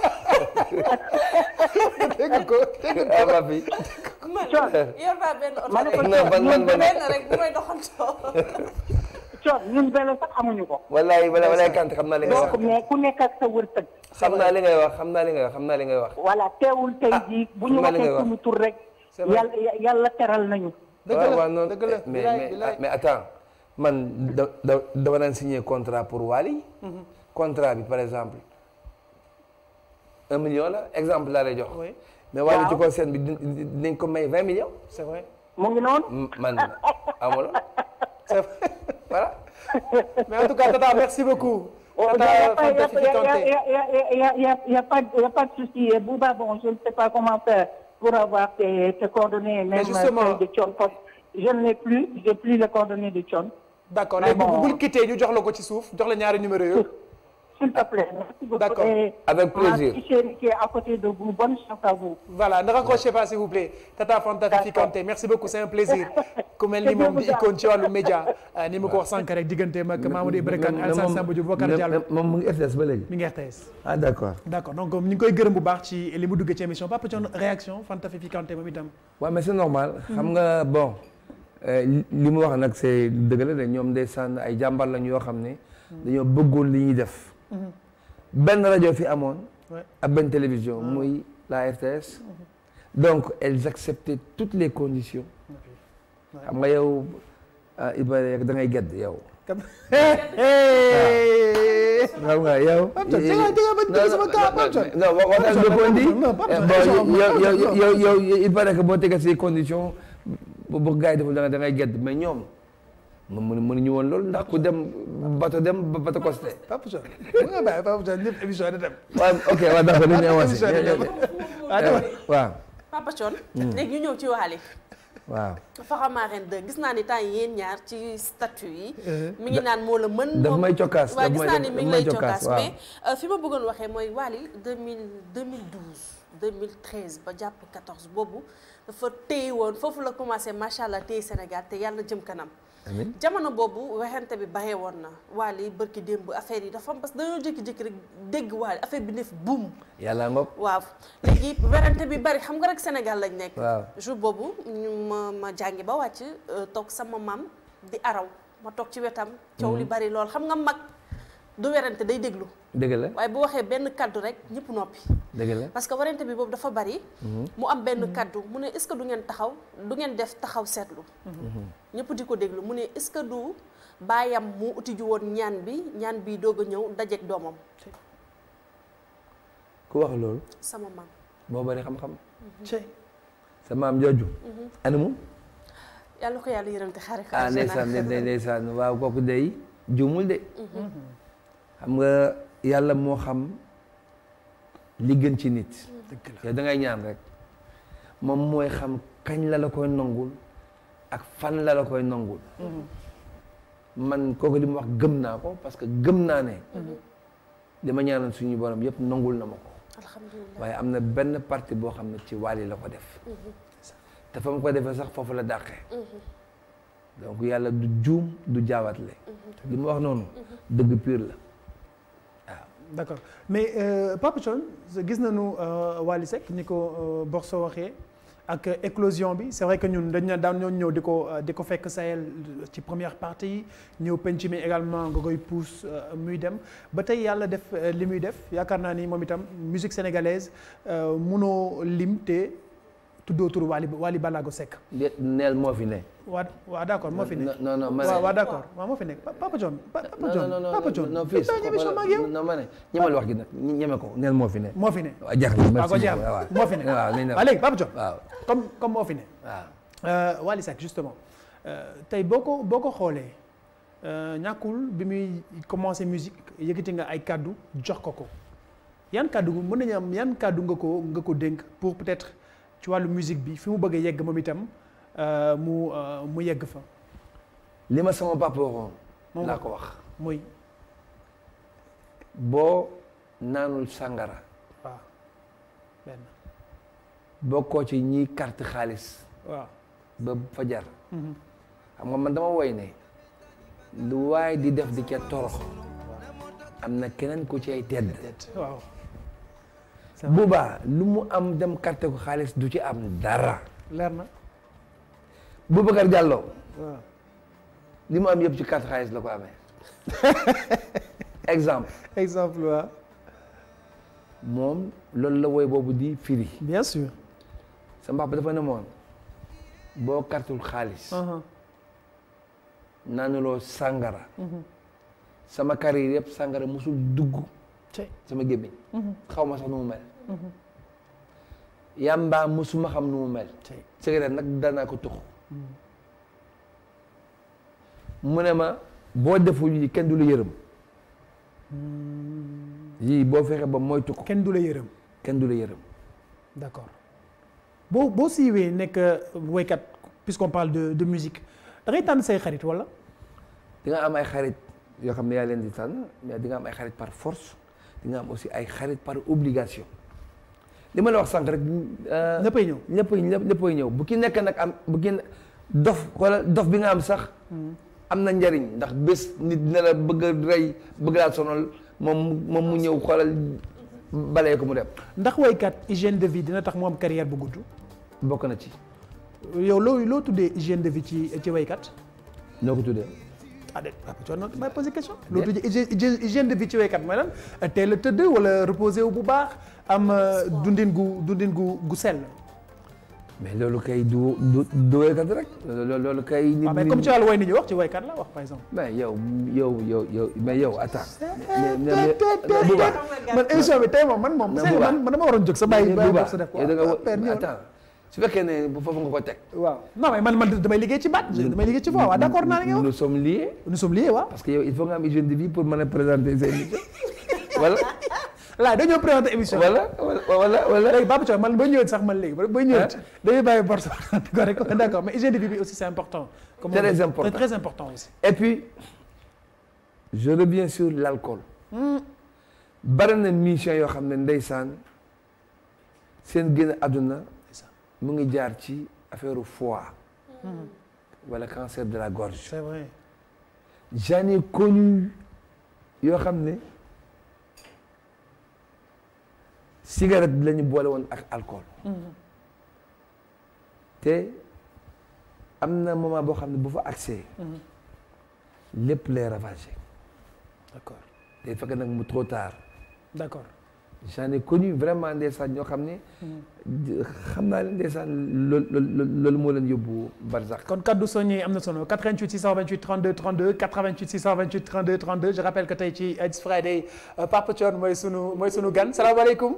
dégg ko dégg ah ma fi man Thione. yor naa benn oto ma ne ko rek non ban ban ban benn rek bu may doxantoo coon ñun vélo sax amuñu ko wallaay walaay walaay kante xam naa li ngay donc wax mais ku nekk ak sa wërsëg xam naa li ngay wax xam naa li ngay wax xam naa li ngay wax voilà teewul tey jii bu ñu xam naa li ngay waxee wax. suñu tur rek C'est vrai. yàlla yàlla teral nañu dëgg waaw la waaw noonu dëgg la mais bilaay, mais bilaay. mais attends man da da dama daan signer contrat pour Wally contrat bi par exemple un million la exemple laa lay jox Oui. mais Wally Waaw. ci kaw scène bi di- di- dinañ ko may vingt millions c'est vrai mu ngi noonu M- man amul c'est vrai voilà mais en tout cas Tata merci beaucoup Oh, Il n'y Tata a, pas- il y a- Fanta il y a- Fifi Kanté. il y a- il y a- il y a- il y a pas il y a pas de souci. Et Bouba, bon, je ne sais pas comment faire pour avoir tes, tes coordonnées, même justement- celles de Thion. parce que Je ne l'ai plus, j'ai plus les coordonnées de Thion. d'accord Mais léegi bon. bu bul quitter ñu jox la ko ci suuf jox la ñaari numéro yooyu S'il te plaît, merci beaucoup. D'accord. Et Avec plaisir. Ma petite chérie qui est à côté de vous, bonne chance à vous. voilà ne raccrochez pas s'il vous plaît Tata Fanta Fifi D'accord. Kanté merci beaucoup c'est un plaisir ku mel ni moom di icône ci wàllu média euh, ni ma ko wax sànq rek digganteem ak Mamadou Ibra Kane Alassane Samba Diop Boubacar Diallo moom mu ngi RTS ba léegi mi ngi RTS ah d'accord d'accord donc ñu ngi koy gërëm bu baax ci li mu duggee ci émission Papa Thione réaction Fanta Fifi Kanté moom itam waaw mais c'est normal xam nga bon euh, li li mu wax nag c'est dëgg la de ñoom ndeysaan ay jàmbar lañ yoo xam ne dañoo bëggoon li ñuy def benn rajo fi amoon Ouais. ak benn télévision muy la RTS donc elles acceptaient toutes les conditions xam nga yow ah Ibrahima da ngay gedd yow xam nga yow. Pape Thione, tega- tega ba tega sama kaa, Pape Thione. non wa- waxtaan Pape nga ko indi. Thione, non, Pape Thione, bon non, yow non, yow non. yow yow il paraît que boo tegee ces conditions bu bu gars yi deful da ngay da ngay gedd mais ñoom mu mu mënuñu woon loolu ndax ku dem bato dem ba bato costé. Papa Thione mu nga bàyyi Papa Thione ñëpp émission yi da dem waaw ok waaw d'accord dañuy avancé. émission yi da dem ah dama waaw Papa Thione léegi ñu ñëw ci Wally waaw. Faxamaren 2 gis naa ni temps yi yéen ñaar ci statut yi mi ngi naan moo la mën Daf moom- may cokkaas, waaw daf gis may- naa ni daf mi ngi may lay cokkaas, cokkaas waaw. mais euh, fi ma bëggoon waxee mooy Wally 2000 2012 2013 ba jàpp 14 boobu dafa téye woon foofu la commencé macha allah téye Sénégal te yàlla jëm kanam amiin jamono boobu waxante bi baxee woon na Wally bërki démb affaire yi dafa am parce que dañoo jékki-jékki rek dégg Wally affaire bi def buum yàlla ngoog. waaw léegi werante bi bari xam nga rek Sénégal lañ nekk. Waaw. jour boobu ñu ma ma jàngi ba wàcc euh, toog sama maam di araw ma toog ci wetam. coow li bari lool xam nga mag du werante day déglu dëgg la waaye bu waxee benn kaddu rek ñëpp noppi. dëgg la. parce que werante bi boobu dafa bari. mu am benn kaddu mu ne est-ce que du ngeen taxaw du ngeen def taxaw seetlu. ñëpp di ko déglu mu ne est-ce que du baayam mu uti ju woon ñaan bi ñaan bi doog a ñëw dajeeg doomam ku wax loolu. sama maam. moo bari xam-xam. Cey. sa maam jooju. animu. yàlla ko yàlla yërëm te xaare ko ah àjjana. ndeysaan ndey ndeysaan waaw kooku day juumul de xam nga yàlla moo xam li gën ci nit yow da ngay ñaan rek moom mooy xam kañ la la koy nangul ak fan la la koy nangul man kooku li mu wax gëm naa ko parce que gëm naa ne li ma ñaanal suñu borom yëpp nangul na ma ko alhamdulilah waaye am na benn partie boo xam ne ci Wally la ko def te fa mu ko defee sax foofu la dàqee donc yàlla du juum du jaawatle li mu wax noonu dëgg pur la d'accord mais euh, Papa Thione gis nañu euh, Wally Seck ni ko euh, Borso waxee ak éclosion bi c'est vrai que ñun dañ na daan ñoo ñëw di ko di ko fekk Sahel ci première partie yi ñëw penc mi également nga koy pousse muy dem ba tey yàlla def li muy def yaakaar naa ni moom itam musique sénégalaise munoo lim te tuddoo turu Wally Wally Ballago Seck. déet neel moo fi ne. waa waa d' accord moo fi nekk. non non ma waaw waaw d' accord waaw moo fi nekk Papa John. Papa John non non Papa John. non fii Def naa émission ma ak yow. non ma ne ñemal wax gi nag ñeme ko neel moo fi ne. moo fi ne. waaw jeex na waaw merci ko jeex beaucoup, waaw. moo fi ne. waaw nañ dem. waaw léegi Papa John. waaw comme comme moo fi ne. waaw. Euh, Wally Seck justement euh, tey boo ko boo ko xoolee euh, ñàkkul bi muy commencé musique yëkkati nga ay kàddu jox ko ko yan kàddu mën nañu am yan kàddu nga ko nga ko dénk pour peut-être ci wàllu musique bi fi mu bëgg a yegg moom itam euh, mu euh, mu yegg fa li ma sama papa waxoon. Moom laa la. ko wax. muy boo naanul sàngara waaw benn bokkoo ci ñiy carte xaalis waaw ba fajar. Mhm. xam nga man dama woy ne lu waay di def di ca torox am na keneen ku ci ay tedd. waaw boobaa lu mu am dem carte ko xaalis du ci am dara. leer na Boubacar Diallo waaw li mu am yëpp ci carte xaalis la ko amee exemple exemple waaw moom loolu la woy boobu di firi bien sûr sa mbaax ba dafa ne moon boo kartul xaalis Mhm. naanuloo sàngara Mhm. sama carrière yëpp sàngara musul dugg Cey. sama gémmiñ Mhm. xaw ma sax nu mu mel Mhm. yàmbaa musuma xam nu mu mel Cey. cigarette nag danaa ko tux mu ne ma boo deful yi kenn du la yërëm yii boo fexe ba moytu ko kenn du la yërëm kenn du la yërëm d'accord boo boo siiwee nekk woykat puisqu'on parle de de musique da ngay tànn say xarit wala di nga am ay xarit yoo xam ne yaa leen di tànn mais di nga am ay xarit par force di nga am aussi ay xarit par obligation li ma la wax sànq rek. ñëppay ñëw ñëppay ñëppay ñëw bu ki nekk nag am bu ki dof wala dof bi nga am sax. am na njariñ ndax bés nit dina la bëgg a rey bëgg laa sonal moom moom mu ñëw xoolal balee ko mu dem. ndax woykat hygiène de vie dina tax mu am carrière bu gudd. bokk na ci. yow loo loo tuddee hygiène de vie ci ci woykat. noo ko tuddee. ah déet ah tu vois may poser question. loo tuddee hygiène hygiène de vie ci woykat mooy lan teel a tëdd wala reposer wu bu baax am dundin gu dundin gu gu sell. mais loolu kay du du du woykat rek loolu kay. nit mais comme ci wàllu woy ni ñu wax ci woykat la wax par exemple. mais yow yow yow yow mais yow attends. Bouba man émission bi tey moom man moom. mais Bouba man dama waroon jóg sa bàyyi Bouba sa def ko yow da nga attends su fekkee ne bu foofu nga ko teg. waaw non mais man man damay liggéey ci baat damay liggéey ci voix waaw d'accord naa ne yow. nous sommes liés. nous sommes liés waaw. parce que yow il faut nga am hygiène de vie pour mën a présenter sa émission voilà. là dañoo présenter émission voilà voilà voilà. léegi Baba Thiaw man ba ñëwee sax man léegi ba ñëwee dañuy bàyyi bor sax correct d'accord mais hygiène de vie bi aussi c'est important. comme très important très important aussi. et puis je reviens sur l'alcool. bari na mission yoo xam ne ndeysaan seen génn àdduna mu ngi jaar ci affaire foie. wala cancer de la gorge. c'est vrai. j'en ai connu yoo xam ne cigarette la ñu boole woon ak alcool. te am na moment boo xam ne bu fa accès. lépp lay ravagé. d'accord day fekk nag mu trop tard. d'accord. j'en ai connu vraiment ndeysaan ñoo xam ne. xam naa leen ndeysaan loolu loolu moo leen yóbbu barzak. kon kaddu soññee am na solo 88 628 32 32 88 628 32 32 je rappelle que tey ci It's Friday Papa Thione mooy sunu mooy sunu gan salaamaaleykum.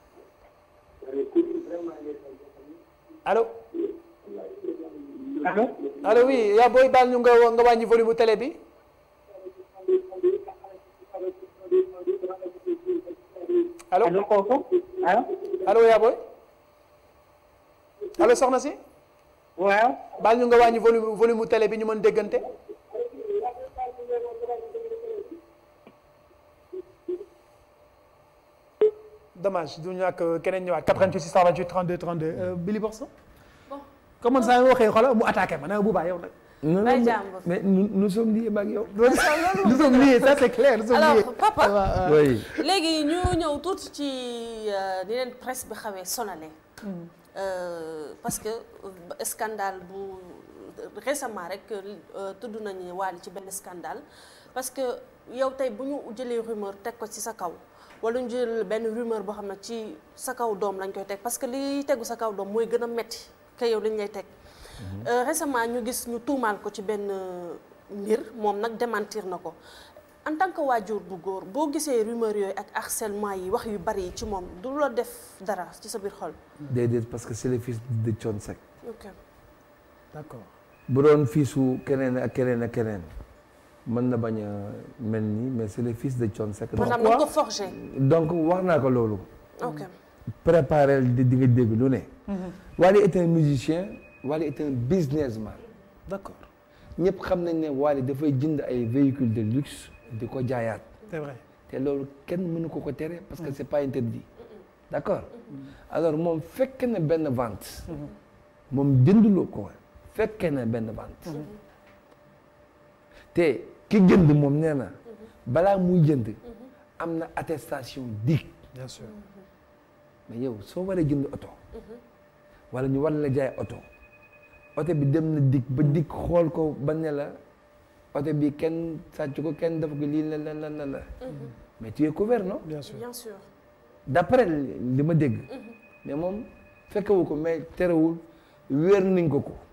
allo. allo. allo oui yaa booy baal ñu nga nga wàññi volume télé bi. allo allo kooku allo. allo yaa booy. allo soxna si. waaw. baal ñu nga wàññi volume volume télé bi ñu mën déggante. dommage du ñàkk keneen ñëwaat 88 628 32 32 Billy Borso. bon comme man saa yoo waxee xoolal mu attaqué ma ne bu baax yow nag. non Bay non jàmbur. mais nous nous sommes liés ak yow. nous sommes liés ça c'est clair nous sommes liés. alors papa oui. léegi ñu ñëw tuuti ci ni leen presse bi xawee sonale parce que euh, scandale bu récemment rek euh, tudd nañu Wally ci benn scandale parce que yow tey bu ñu jëlee rumeur teg ko ci sa kaw wala ñu jël benn rumeur boo xam ne ci sa kaw doom lañ koy teg parce que li tegu sa kaw doom mooy gën a metti que yow liñ lay teg Euh, récemment ñu gis ñu tuumaal ko ci benn euh, mbir moom nag démentir na ko en tant que waajur bu góor boo gisee rumeur yooyu ak harcèlement yi wax yu bari yi ci moom du la def dara ci sa biir xol déedéet parce que c'est le fils de Thione Seck ok d'accord bu doon fiisu keneen ak keneen ak keneen mën na bañ a mel nii mais c'est le fils de Thione Seck donc maanaam dañ ko forger donc wax naa ko loolu ok préparer di di nga dégg lu ne Wally est un musicien Wally est un businessman d'accord ñëpp xam nañ ne Wally dafay jënd ay véhicules de luxe di ko jaayaat c'est vrai te loolu kenn mënu ko ko tere parce que c'est pas interdit d'accord alors moom fekke na benn vente moom jënduloo ko fekke na benn vente te ki jënd moom nee na balaa muy jënd am na attestation DIC bien sûr mais yow soo waree jënd oto wala ñu war la jaay oto oto bi dem na DIC ba DIC xool ko ba ne la oto bi kenn sàcc ko kenn def ko lii la la la la la mais tu es couvert non bien sûr bien sûr d'après li ma dégg mais moom fekkewu ko mais terewul wéer nañ ko ko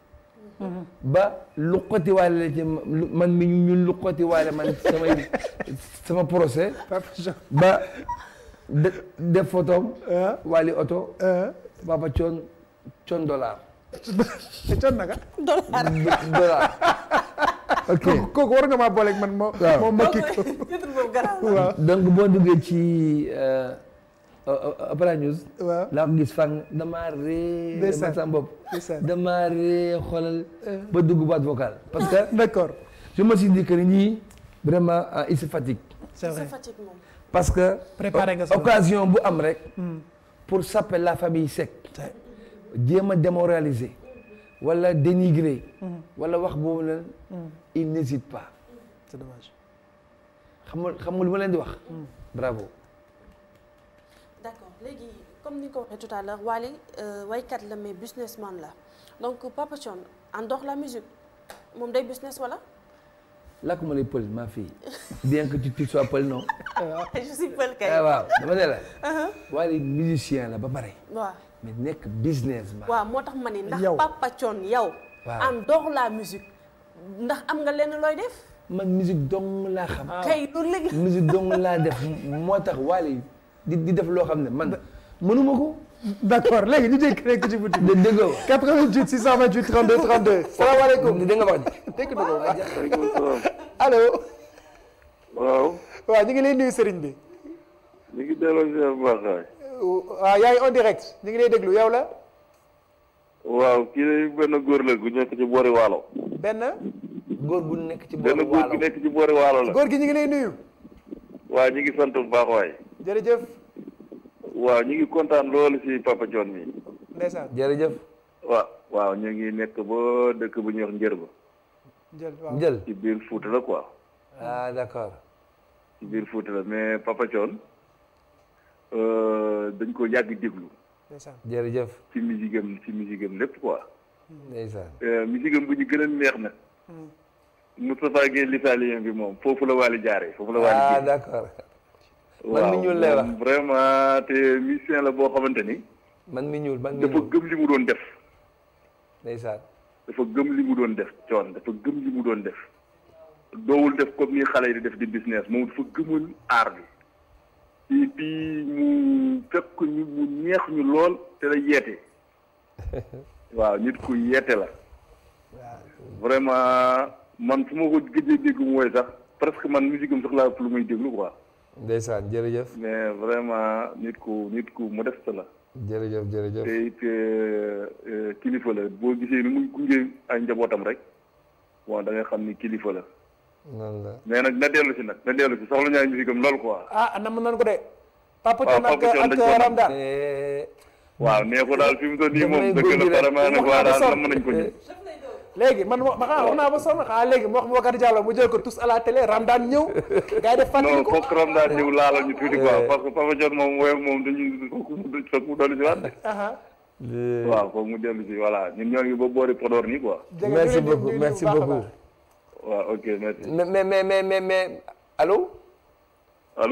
ba luqati waale la ci lu- man mi ñu luqati waale man samay sama procès Papa Jean ba de def photom ah waali oto ah papa coon coon dollar te Thione naka dollar ok kooku war nga maa booleeg man moo Waaw. moom ma kii ko titre boobu garaaw waaw donc boo duggee ci euh, euh, euh, Opera News waaw laa ko gis fang damaa ree Ndeysaan. man sama bopp Ndeysaan. damaa ree xoolal ba dugg boîte vocale parce que d'accord je me suis dit que ñii vraiment euh, ils se fatiguent c'est sa vrai fatigue moom parce que Préparé nga sa bopp. occasion bu am rek pour saper la famille Seck jéem a démoraliser wala dénigrer wala wax boobu leen il n'hésite pas c'est dommage xam nga xam nga lu ma leen di wax bravo d'accord léegi comme ni nga ko waxee tout à l'heure Wally euh, waykat la mais businessman la donc Papa Thione en dehors la musique moom day business wala làkk ma lay pël ma fille bien que tu tu sois pël non je suis pël kay ah waaw dama ne la waaye musicien la ba pare waaw mais nekk businessman waaw moo tax ma ni ndax Yow. Papa Thione yow Waaw. en dehors la musique ndax am nga lenn looy def man musique dong laa xam kay loolu léegi musique dong laa def moo tax waale di di def loo xam ne man mënuma ko d'accord léegi ñu jékki rek ci boutique de déggoo 88 628 32 32 salaamaaleykum da nga wax dégg na ko baax waaleykum salaam. allo waaw. waaw ñu ngi lay nuyu sëriñ bi ñu ngi delloo si bu baax waay. waaw yaa ngi en direct ñu ngi lay déglu yow la waaw kii de benn góor la gu nekk ci boori waalo. benn góor gu nekk ci benn booru góor waalo gu nekk ci boori waalo la. góor gi ñu ngi lay nuyu waaw ñu ngi sant bu baax waay. jërëjëf waaw ñu ngi kontaan loolu si Papa Thione mi. ndeysaan jërëjëf waaw waaw ñu ngi nekk ba dëkk bu ñuy wax njër ba. jël waaw jël ci biir Fuuta la quoi. ah d'accord ci biir Fuuta la mais Papa Thione euh, dañ ko yàgg déglu ndeysaan jërëjëf ci musique am ci musique am lépp quoi. ndeysaan Euh, musique am bu ñu gën a neex nag. Moustapha Gueye l'italien bi moom foofu la Wally jaaree foofu la Wally ah génn. d'accord man waaw mi ñuul lay wax moom vraiment te musicien la boo xamante ni man mi ñuul man mi dafa ñuul gëm li mu doon def ndeysaan dafa gëm li mu doon def coon dafa gëm li mu doon def doowul def comme ni xale yi di def di business moom dafa gëmul aar bi et puis mu fekk ñu mu neex ñu lool te la yeete waaw nit ku yeete la vraiment man fu ma ko gëjee dégg mooy sax presque man musique am sax laa ëpp lu muy déglu quoi ndeysaan jërëjëf mais vraiment nit ku nit ku modeste la jërëjëf jërëjëf te it euh, kilifa la boo gisee ni muy gunge ay njabootam rek bon da ngay xam ni kilifa la noonu la mais nag na dellu si nag na dellu si soxla ñaay musique am lool quoi ah nam nan ko de Papa waaw, Thione ak Papa Thione dañ ko ak nam. Ramdan Eh, waaw nee ko daal fi mu toll nii Dama moom lay dëgg la gunge rek. vraiment nag Wax waa naa ba daal sonn. nam nañ ko ñu léegi man ma xaa wax naa ba sonn xaa léegi mu wax Boubacar Diallo mu jël ko tous à la télé Ramdan ñëw gars yi def fàttali non ko foog ram daal ñëw laalal ñu tuuti quoi Eh. parce que Papa Thione moom woyam moom dañuy foog mu foog mu dolli si waat de. aha le- waaw foog mu dellu si voilà ñun ñoo ngi ba boori Podor nii quoi jege merci ñu leen di beaucoup nuyu merci bu baax a beaucoup baax. waaw ok merci mais mais mais mais mais mais allô allo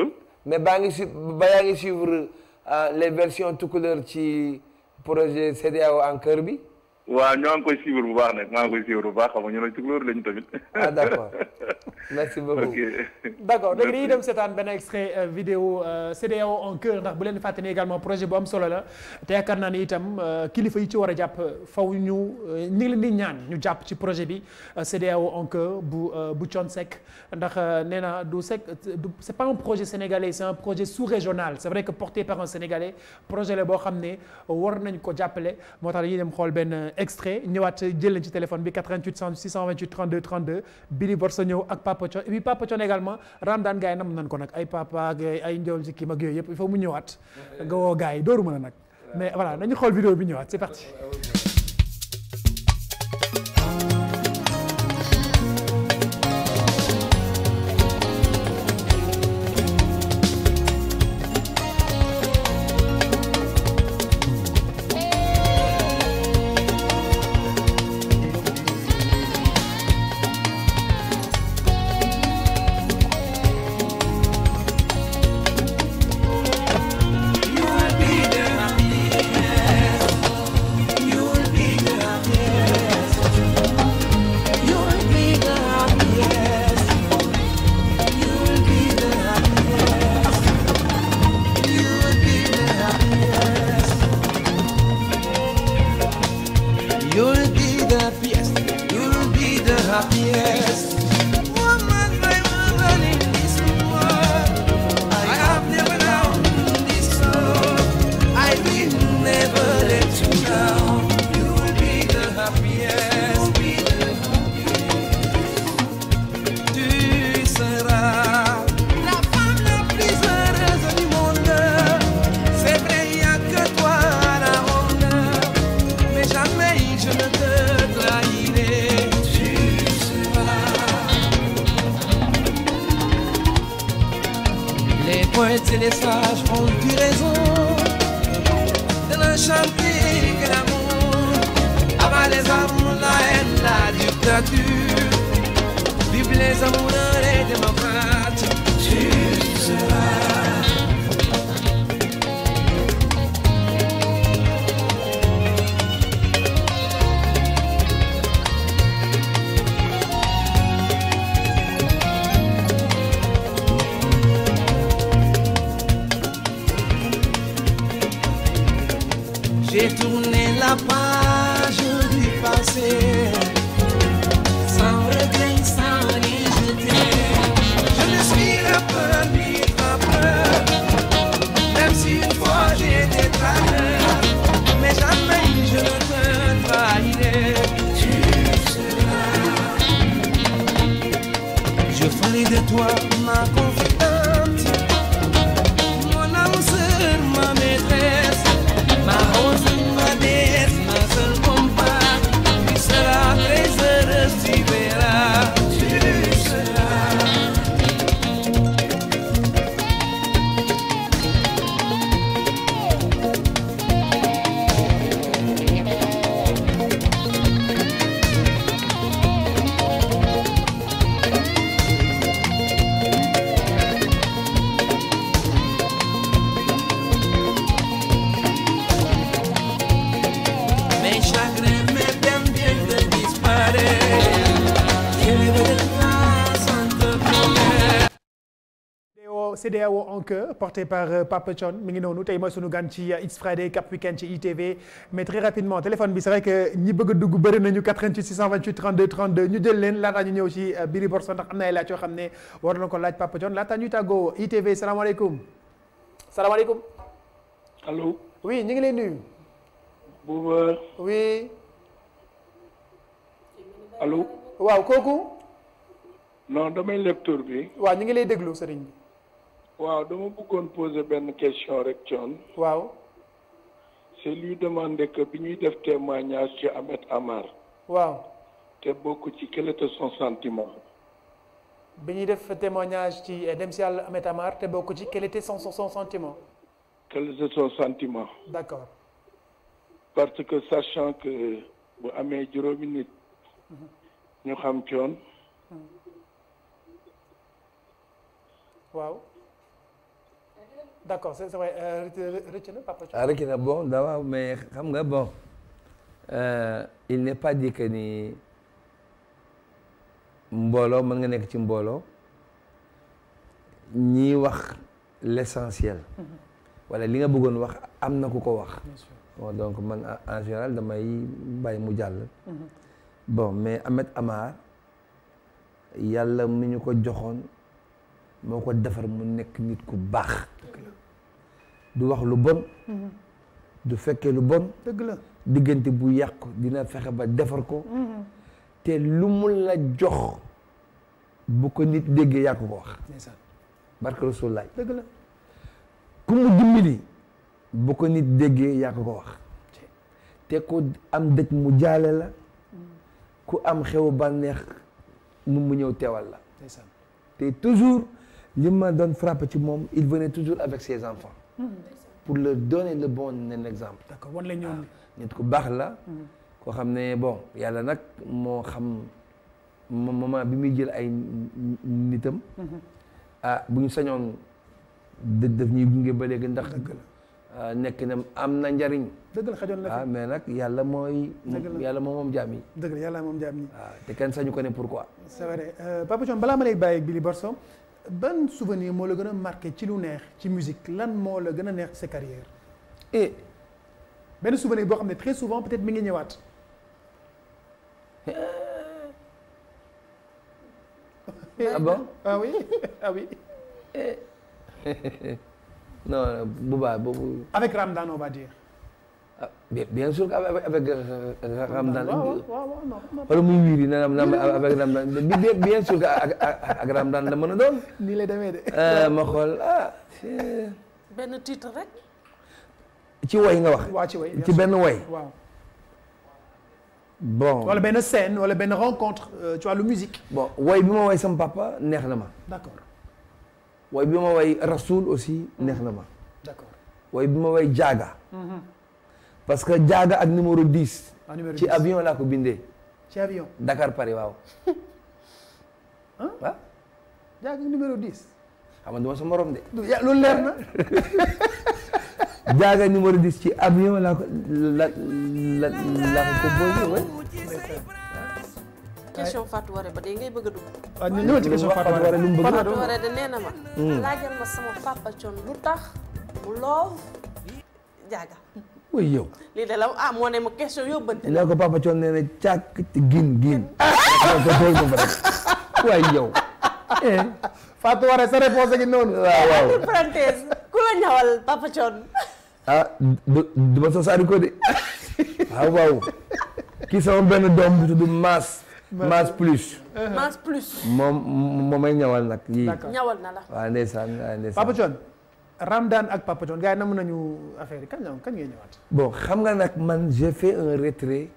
mais baa ngi su ba yaa ngi suivre euh, les versions tout couleur ci projet CEDEAO en cœur bi waaw ñoo ngi koy suivre bu baax nag maa ngi koy suivre bu baax xam nga ñu ne tukulóor lañu tamit. ah d'accord merci beaucoup ok. d'accord léegi dañuy dem seetaan benn extrait euh, vidéo euh, CEDEAO en cœur ndax bu leen fàtte ni également projet bu am solo la te yaakaar naa ni itam euh, kilifa yi ci war a jàpp faw ñu euh, ñu ngi leen di ñaan ñu jàpp ci projet bi euh, CEDEAO en cœur bu euh, bu Thione Seck ndax euh, nee na du Seck du c'est pas un projet sénégalais c'est un projet sous-régional c'est vrai que porté par un sénégalais projet la boo xam ne war nañ ko jàppale moo tax dañuy dem xool benn extrait ñëwaat jël leen ci téléphone bi 88 628 32 32 Billy Borso ñëw ak Papa Thione et puis Papa Thione également Ramdan gars yi nam nañ ko nag ay papa ak ay njool ci kii mag yooyu yëpp il faut mu ñëwaat nga woo gars yi dooru mën a nag mais voilà nañu xool vidéo bi ñëwaat c'est parti You'll be the happiest. You'll be the happiest. Woman, my woman in this world. I have never known this love. I will never let you down. You'll be the happiest. Be the happiest. Tu seras la femme la plus heureuse du monde. C'est vrai, il n'y a que toi la ronde mais jamais je ne te trahirai. Tu seras. Les poètes et les sages ont eu raison de ne chanter que l'amour. Avant les armes, la haine, la dictature. Vive les amoureux, les démocrates. Tu seras. J'ai tourné la page du passé sans regret, sans rien jeter. Je ne suis rappeur ni rappeur, même si une fois j'ai été traqueur, mais jamais je ne te trahirai. Tu seras. Je ferai de toi ma confidente, mon âme sœur, ma maîtresse. Ma rose, ma déesse, ma seule compagne, tu seras très heureuse, tu verras, tu seras. Mes chagrins, mes peines viennent de disparaître. Je rêve de toi sans te promettre. CEDEAO CEDEAO en cœur porté par euh, Papa Thione mi ngi noonu tey mooy sunu gan ci euh, It's Friday Cap Weekend ci ITV mais très rapidement téléphone bi c'est vrai que ñi bëgg a dugg bëri nañu 88 628 32 32 ñu jël leen laataa ñu ñëw ci euh, Billy Borso ndax am na ay laaj yoo xam ne war na ko laaj Papa Thione laataa ñuy tàggoo ITV salaamaaleykum salaamaaleykum allo oui ñu ngi lay nuyu Bouba oui allo waaw kooku non damay lecteur bi waaw ñu ngi lay déglu sëriñ bi waaw dama bëggoon poser benn question rek Thione waaw c'est lui demander que bi ñuy def témoignage ci Ahmed Amar waaw te bokk ci quel était son sentiment bi ñuy def témoignage ci dem si yàlla Ahmed Amar te bokk ci quel était son son sentiment quel était son sentiment d'accord parce que sachant que bu amee juróomi nit ñu xam Thione waaw d'accord c'est c'est vrai euh, rëcc na Papa Thione. ah rek na bon da waaw mais xam nga bon euh, il n'est pas dit que ni mbooloo mën nga nekk ci mbooloo ñiy wax l'essentiel wala li nga bëggoon wax am na ku ko wax bien sûr. bon donc man en- en général damay bàyyi mu jàll bon mais Ahmed Amar yàlla mi ñu ko joxoon moo ko defar mu nekk nit ku baax du wax lu bon du fekkee lu bon dëgg la. diggante bu yàqu dina fexe ba defar ko te lu mu la jox bu ko nit déggee yaa ko ko wax ndeysaan barke Rasulullaay dëgg la. ku mu dimbali bu ko nit déggee yaa ko ko wax te ku am dëj mu jaale la ku am xewu bànneex mu mu ñëw teewal la ndeysaan. te toujours li ma doon frappé ci moom il venait toujours avec ses enfants pour leur donner le bon exemple d'accord wan la ñoom. nit ku baax la koo xam ne bon yàlla nag moo xam mo- moment bi muy jël ay nitam ah bu ñu sañoon dë- daf ñuy gunge ba léegi ndax ah, nekk na am na njariñ dëgg la xajoon na ah fi. mais nag yàlla mooy Dëgg la. yàlla moom moom jaam yi dëgg la yàlla moom jaam ñi. waaw te kenn sañu ko ne pourquoi c'est vrai Euh, Papa Thione balaa ma lay bàyyi ak Billy Borso ban souvenir moo la gën a marqué ci lu neex ci musique lan moo la gën a neex ci sa carrière et benn souvenir boo xam ne très souvent peut-être mi ngi ñëwaat. ah bon ah oui ah oui non bu baax boobu avec Ramdan on va dire. ah, bien, bien sûr qu'avec avec euh, euh, Ramadan waaw waaw waaw waaw non non. wala muy wiiri na na avec Ramadan bi bien bien sûr que ak ak ak Ramadan la mën a doon nii lay demee de. Euh, ma xool ah c'est- benn titre rek. ci woy nga wax waa ci way bien ci sûr. benn woy waaw bon wala benn scène wala benn rencontre euh, ci wàllu musique. bon woy bi ma woy sama papa neex na ma d'accord woy bi ma woy Rasoul aussi neex na ma d'accord. woy bi ma woy Jaaga parce que Jaaga ak numéro 10 en numéro ci 10. avion laa ko bindee ci avion. Dakar Paris waaw ah jaag numéro 10. xam nga duma sa morom de du ya loolu leer na. Jaaga numéro 10 ci avion laa ko la la laa ko composé woy question Fatou Waré ba dee ngay bëgg a dugg. waaw ñu ñëwal ci question Fatou Fatou Waré lu mu bëgg Fatou Fatou Waré de nee na ma. laajal ma sama papa Thione lu tax mu love jaaga. woy yow lii de la ah moo ne ma question yóbbante. nee ko papa Thione nee na càkk te gin gin non ko tool ko fa rek waay yow eh Fatou Waré sa réponse gi noonu. waaw waaw entre parenthèse ku la ñawal papa Thione. ah du du ma sosaari ko de waaw waaw kii sama benn doom bu tudd Maas Maas plus Mass plus. moom moom may ñawal nag yii D'accord. ñawal na la. waaw ndeysaan waaw ndeysaan Papa Thione Ramdan ak Papa Thione gars yi namm nañu affaire yi kañ la kañ ngay ñëwaat. bon xam nga nag man j'ai fait un retrait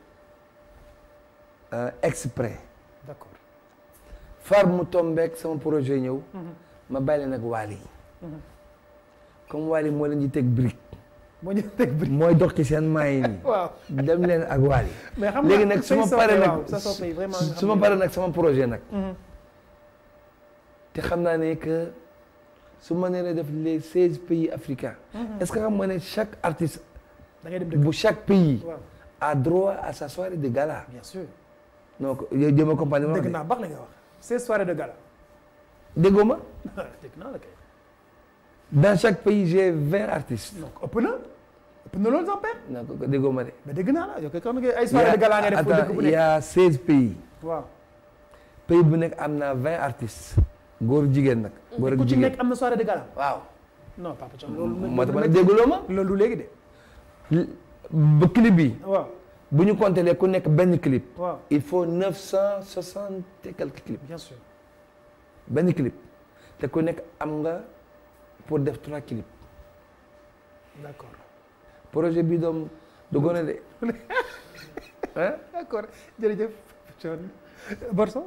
euh, exprès d'accord far mu tombeek sama projet ñëw ma bàyyi leen ak Wally comme Wally moo leen di teg brique moo ñu teg bi. mooy dox ci seen maay yi waaw dem leen ak Wally mais xam nga léegi nag su ma say paree soppe, nag waaw, sa soppe yi vraiment nga su ma xam paree nag sama projet nag Mhm. te xam naa ne que su ma nee def les seize pays africains est-ce que xam nga ne chaque artiste da ngay dem dëkk. bu chaque pays waaw a droit à sa soirée de gala bien sûr. donc yow jëm accompagné ma dëgg naa baax la nga wax. c'est soirée de gala. déggoo ma dëgg naa la kay. dans chaque pays j'ai vingt artistes donc ëpp na ëpp na loolu sax père. non ko déggoo ma de mais dégg naa la yow kay kon ay soirée de gala nga def pour dëkk bu il y nekk. a seize pays waaw pays bu nekk am na vingt artistes góor jigéen nag góor ak ku ci jigéen nekk am na soirée de gala. waaw non Papa Thione loolu. moo tax ma ne dégguloo ma loolu du léegi de. ba clip bi waaw bu ñu compter ku nekk benn clip waaw il faut neuf cent soixante et quelques clips bien sûr. benn clip te ku nekk am nga pour def trois clips d'accord projet bi doom du gone de ah d'accord jërëjëf Thione Borso.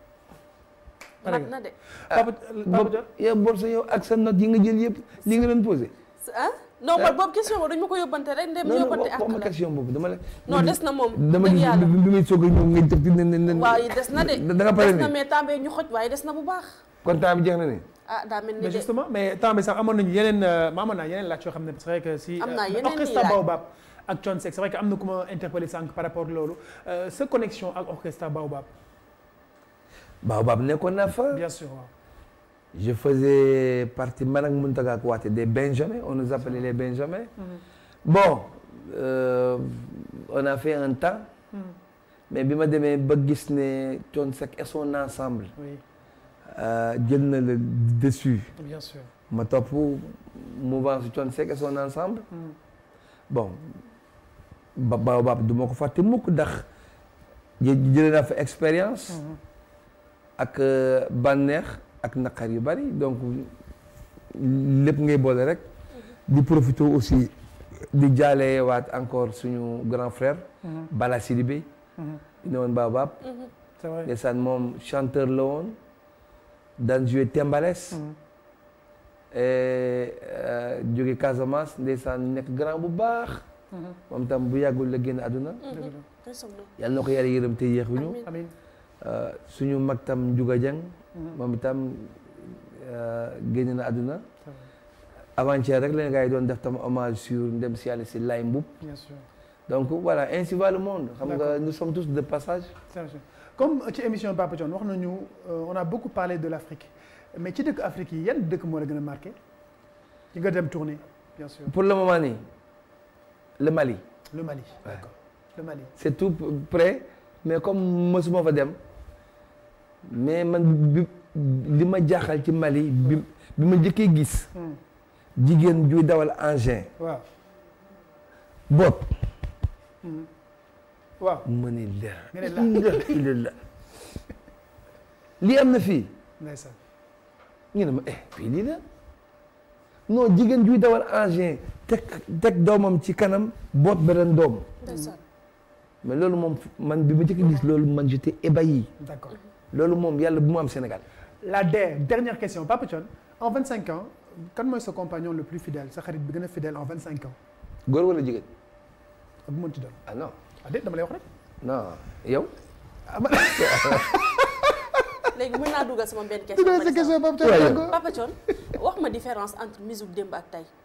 mat na de. Papa Papa boobu Thione. yow Borso yow ak sa note yi nga jël yëpp li nga leen posé ah non man boobu question boobu dañu ma ko yóbbante rek ndem non non yóbbante wax ak ma la. question boobu dama la non des na moom. dama dëgg gis yàlla bi bi may soog a ñëw nga jëf di ne ne ne waaw yi des na de. da nga pare des na ni mais temps bee ñu xoj waaye des na bu baax. kon temps bi jeex na ni ah daa mel ni mais de justement mais temps bi sax amoon nañu yeneen ma amoon naa yeneen laaj yoo xam ne c'est vrai que si Am naa euh, yeneen orchestre i laaj. Baobab ak Thione Seck c'est vrai que am na ku ma interpellé sànq par rapport loolu Euh, sa connexion ak orchestre Baobab Baobab nekkoon naa fa. bien sûr waaw Je faisais partie man ak Mountaga Kouaté des Benjamins on nous appelait les Benjamins. bon euh, on a fait un temps. mais bi ma demee ba gis ne Thione Seck et son ensemble. oui euh, jël na le dessus. bien sûr ma topp mouvance Thione Seck et son ensemble. bon ba Baobab du ma ko fàtte mukk ndax jë jëlee naa fa expérience. ak euh, bànneex ak naqar yu bari donc lépp ngay boole rek. di profiter aussi di jaale waat encore suñu grand frère. Bala Sidibé. di ne woon Baobab. c'est vrai ndeysaan moom chanteur la woon daan jouer Tembales. et euh, jóge Casamance ndeysaan nekk grand bu baax. moom tam bu yàggul la génn àdduna. yàlla na ko yàlla yërëm te yéexuñu. amiin Euh, suñu mag tam Ndiouga Dieng. moom itam euh, génn na àdduna. avant-hier rek leen gars yi doon def tam hommage sur ndem si yàlla si Lay Mboup. bien sûr donc voilà ainsi va le monde. xam nga D'accord. nous sommes tous de passage. c'est vrai. comme ci émission Papa Thione wax nañu euh, on a beaucoup parlé de l'Afrique mais ci dëkk Afrique yi yan dëkk moo la gën a marqué ci nga dem tourner bien sûr pour le moment nii le Mali. le Mali d'accord le Mali c'est tout près mais comme mësuma fa dem mais man bi li ma jaaxal ci Mali bi bi ma njëkkee gis jigéen juy dawal engin waaw boot waaw ma ne la nga ne la. ilaha illallah lii am na fii ndeysaan ñu ne ma eh fii lii la non jigéen juy dawal engin teg teg doomam ci kanam boot beneen doom ndeysaan mais loolu moom man bi ma njëkkee gis loolu man j'étais ébahi d'accord loolu moom yàlla bu mu am Sénégal la der dernière question Papa Thione en 25 ans kan mooy sa compagnon le plus fidèle sa xarit bi gën a fidèle en 25 ans góor wala jigéen ak bu mënti doon ah non ah déet dama lay wax rek non yow léegi mën naa dugal sama benn question dugal par sa question exemple. Papa Thione Ouais. encore Papa Thione wax ma différence entre musique démb ak tey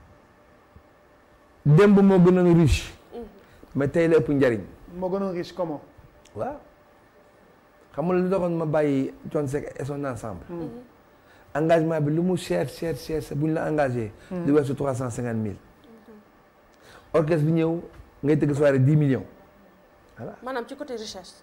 démb moo gënoon riche mais tey la ëpp njariñ moo gënoon riche comment waaw xam nga lu doxoon ma bàyyi Thione Seck et son ensemble engagement bi lu mu cher cher cher bu ñu la engagé du weesu trois cent cinquante mille orchestre bi ñëw ngay tëgg soirée dix millions maanaam ci côté recherche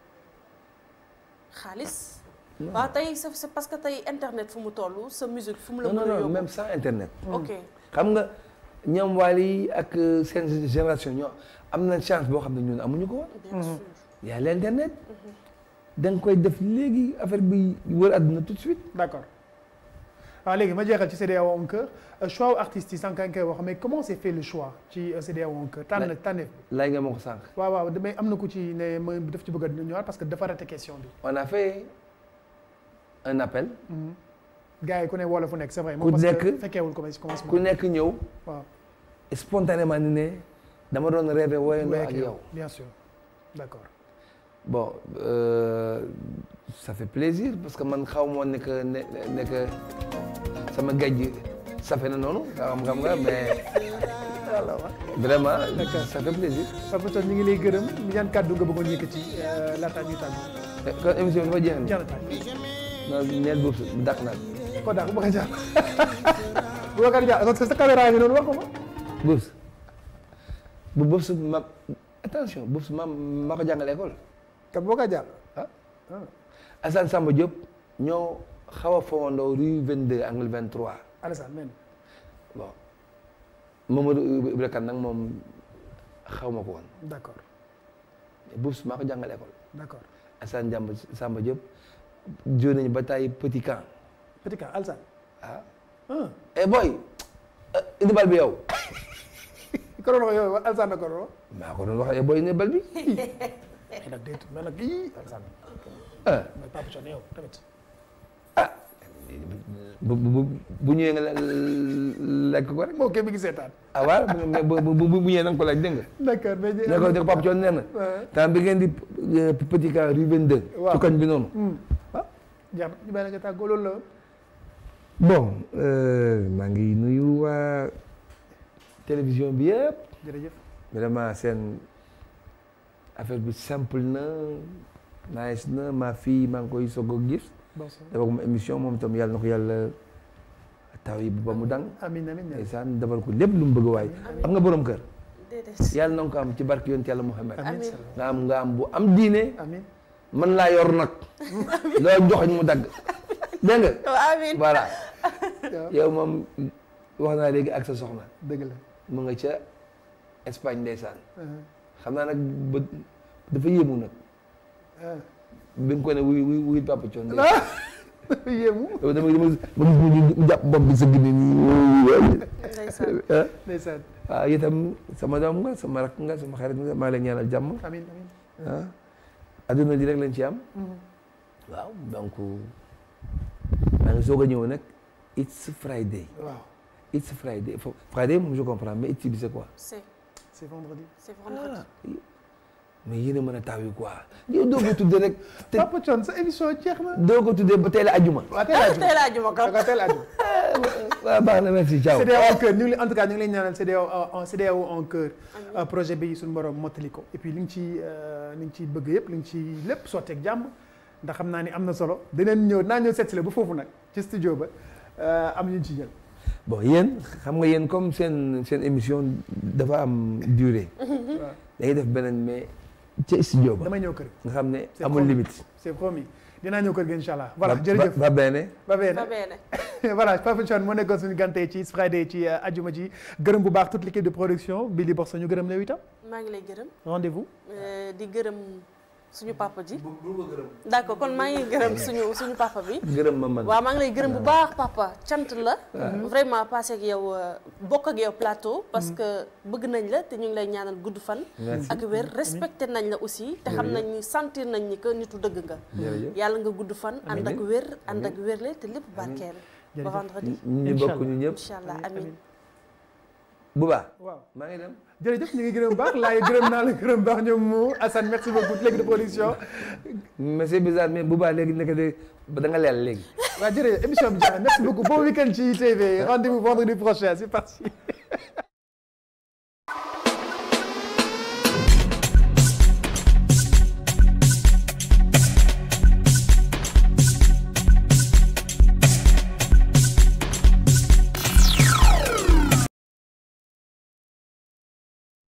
xaalis waaw tey c'est c'est parce que tey internet fu mu toll sa musique fu mu la non mën non a non yóbbu même sans internet ok xam nga ñoom Wally ak euh, seen génération ñoo am na chance boo xam ne ñun amuñu ko woon bien sûr y a l'internet da nga koy def léegi affaire bi wër àdduna tout de suite d'accord waaw léegi ma jeexal ci CEDEAO en cœur choix wu artistes yi sànq nga koy wax mais comment s'est fait le choix ci CEDEAO en cœur tànn tànneef bi laaj nga ma ko sànq waaw waaw damay am na ku ci ne ma daf ci bëgg a ñëwaat parce que dafa raté question bi on a fait un appel gars yi ku ne wolof fu nekk c'est vrai Ku moom parce que nekk- fekkeewul commencé commencement ku nekk ñëw waaw spontanément ni ne dama doon rêvé woyandoo ak Avec yow bien sûr d'accord bon euh, ça fait plaisir parce que man xaw ma woon ne que ne ne que sama gajj safe na noonu xam xam nga mais vraiment ça fait plaisir Papa Thione ñu ngi lay gërëm ñaan kàddu nga bëggoon yëkkati laata ñuy tàggu kon émission bi dafa jeex jeex na tàgg non neel boobu dàq naa ko daal bu ko jaar bu ko jaar parce que sa caméra ngi noonu wax ko ma Boubs bu Boubs ma attention Boubs ma ma ko jàngal école kat boo ko jaar ah Assane Samba Diop ñoo xaw a fowandoo rue 22 angle 23 Alassane men bon Mamadou Ibra Kane nag moom xaw ma ko woon d'accord mais Boubs maa ko jàngal école d'accord Assane Jamba Samba Diop jóo nañu ba tay petit camp petit cas Alassane ah ah eh boy indi bal bi yow ko doon wax yow Alassane na ko doon wax maa ko doon wax eh boy indi bal bi mais nag déet mais nag ii Alassane ah mais Papa Thione yow tamit bu bu bu ñëwee nga lekk ko rek moo kii mi ngi seetaan ah waaw mais bu bu bu ñëwee na nga ko laaj dégg nga. d'accord mais ne ko ne ko Papa Thione nee na. temps bi ngeen di petit camp rue 22. waaw ci koñ bi noonu. waaw jaar ñu bàyyi la nga tàggoo loolu la bon euh, maa ngi nuyu waa télévision bi yëpp jërëjëf vraiment seen affaire bi simple na nice na ma fille maa ngi koy soog a gis bonsoir dafa ko ma émission moom itam yàlla na ko yàlla taw yi ba mu dang amiin amiin ndeysaan defal ko lépp lu mu bëgg waay am nga borom kër déedéet yàlla na nga ko am ci barke yonent yàlla Muhammad amiin nga am nga am bu am diine amiin mën laa yor nag loolu joxoñ mu dagg dégg nga amiin voilà yow moom wax naa léegi ak sa soxna dëgg la mu nga ca Espagne ndeysaan xam naa nag ba dafa yéemu nag bi nga ko ne wuy wuy wuy Papa Thione yéemu yow dama dama ma gis mu mu jàpp bopp bi sa gine nii ndeysaan ndeysaan waaw itam sama doom nga sama rakk nga sama xarit nga maa leen ñaanal jàmm amiin amiin ah adduna di rek lañ ci am waaw donc maa ngi soog a ñëw nag it's Friday waaw it's Friday Fo- Friday moom je comprends mais it's bi c'est quoi c'est c'est vendredi c'est vendredi mais yéen a mën a taw yi quoi yow doo ko tuddee rek te Papa Thione sa émission jeex na doo ko tuddee ba tey la ajuma waaw tey laa tey laa juma da nga teel a aju waaw baax na merci ciao CEDEAO en cœur ñu ngi en tout cas ñu ngi leen ñaanal CEDEAO en CEDEAO en cœur projet bi suñu borom mottali ko et puis li nga ci li nga ci bëgg yëpp li nga ci lépp sotteeg jàmm ndax xam naa ni am na solo dinañ ñëw naa ñëw seet si la ba foofu nag ci studio ba am ñu ci jël bon yéen xam nga yéen comme seen seen émission dafa am durée dañuy def beneen mais ca studio ba damay ñëw kër nga xam ne C'est amul promis. limite c'est promis dinaa ñëw kër gi incha allah voilà Va- jërëjëf va bene ba bene ba bene voilà Papa Thione moo nekkoon suñu gante ci Friday ci ajuma ji gërëm bu baax toute l'équipe de production Billy Box ñu gërëm la itam maa ngi lay gërëm rendez-vous euh, di gërëm suñu papa ji d'accord kon maa ngi gërëm suñu suñu papa bi gërëm ma man waaw maa ngi lay gërëm bu baax papa cant la vraiment passé ak yow euh, bokk ak yow plateau parce que bëgg nañ la te ñu ngi lay ñaanal gudd fan Merci. ak wér respecté nañ la aussi te xam nañ ni sentir nañ ni que nitu dëgg nga Jërëjëf. yàlla nga gudd fan ànd ak Amiin. wér ànd ak wérle te lépp barkeel ba Jërëjëf. vendredi ñu bokk ñu ñëpp incha allah amin bu baax waaw maa ngi dem jërëjëf ñu ngi gërëm bu baax laay gërëm naa la gërëm baax ñoom mu Assane merci beaucoup toute l'équipe de production mais c'est bizarre mais bu baax léegi nekk de ba da nga leel léegi waaw jërëjëf émission bi jeex na merci beaucoup bon week-end ci TV rendez-vous vendredi prochain c'est parti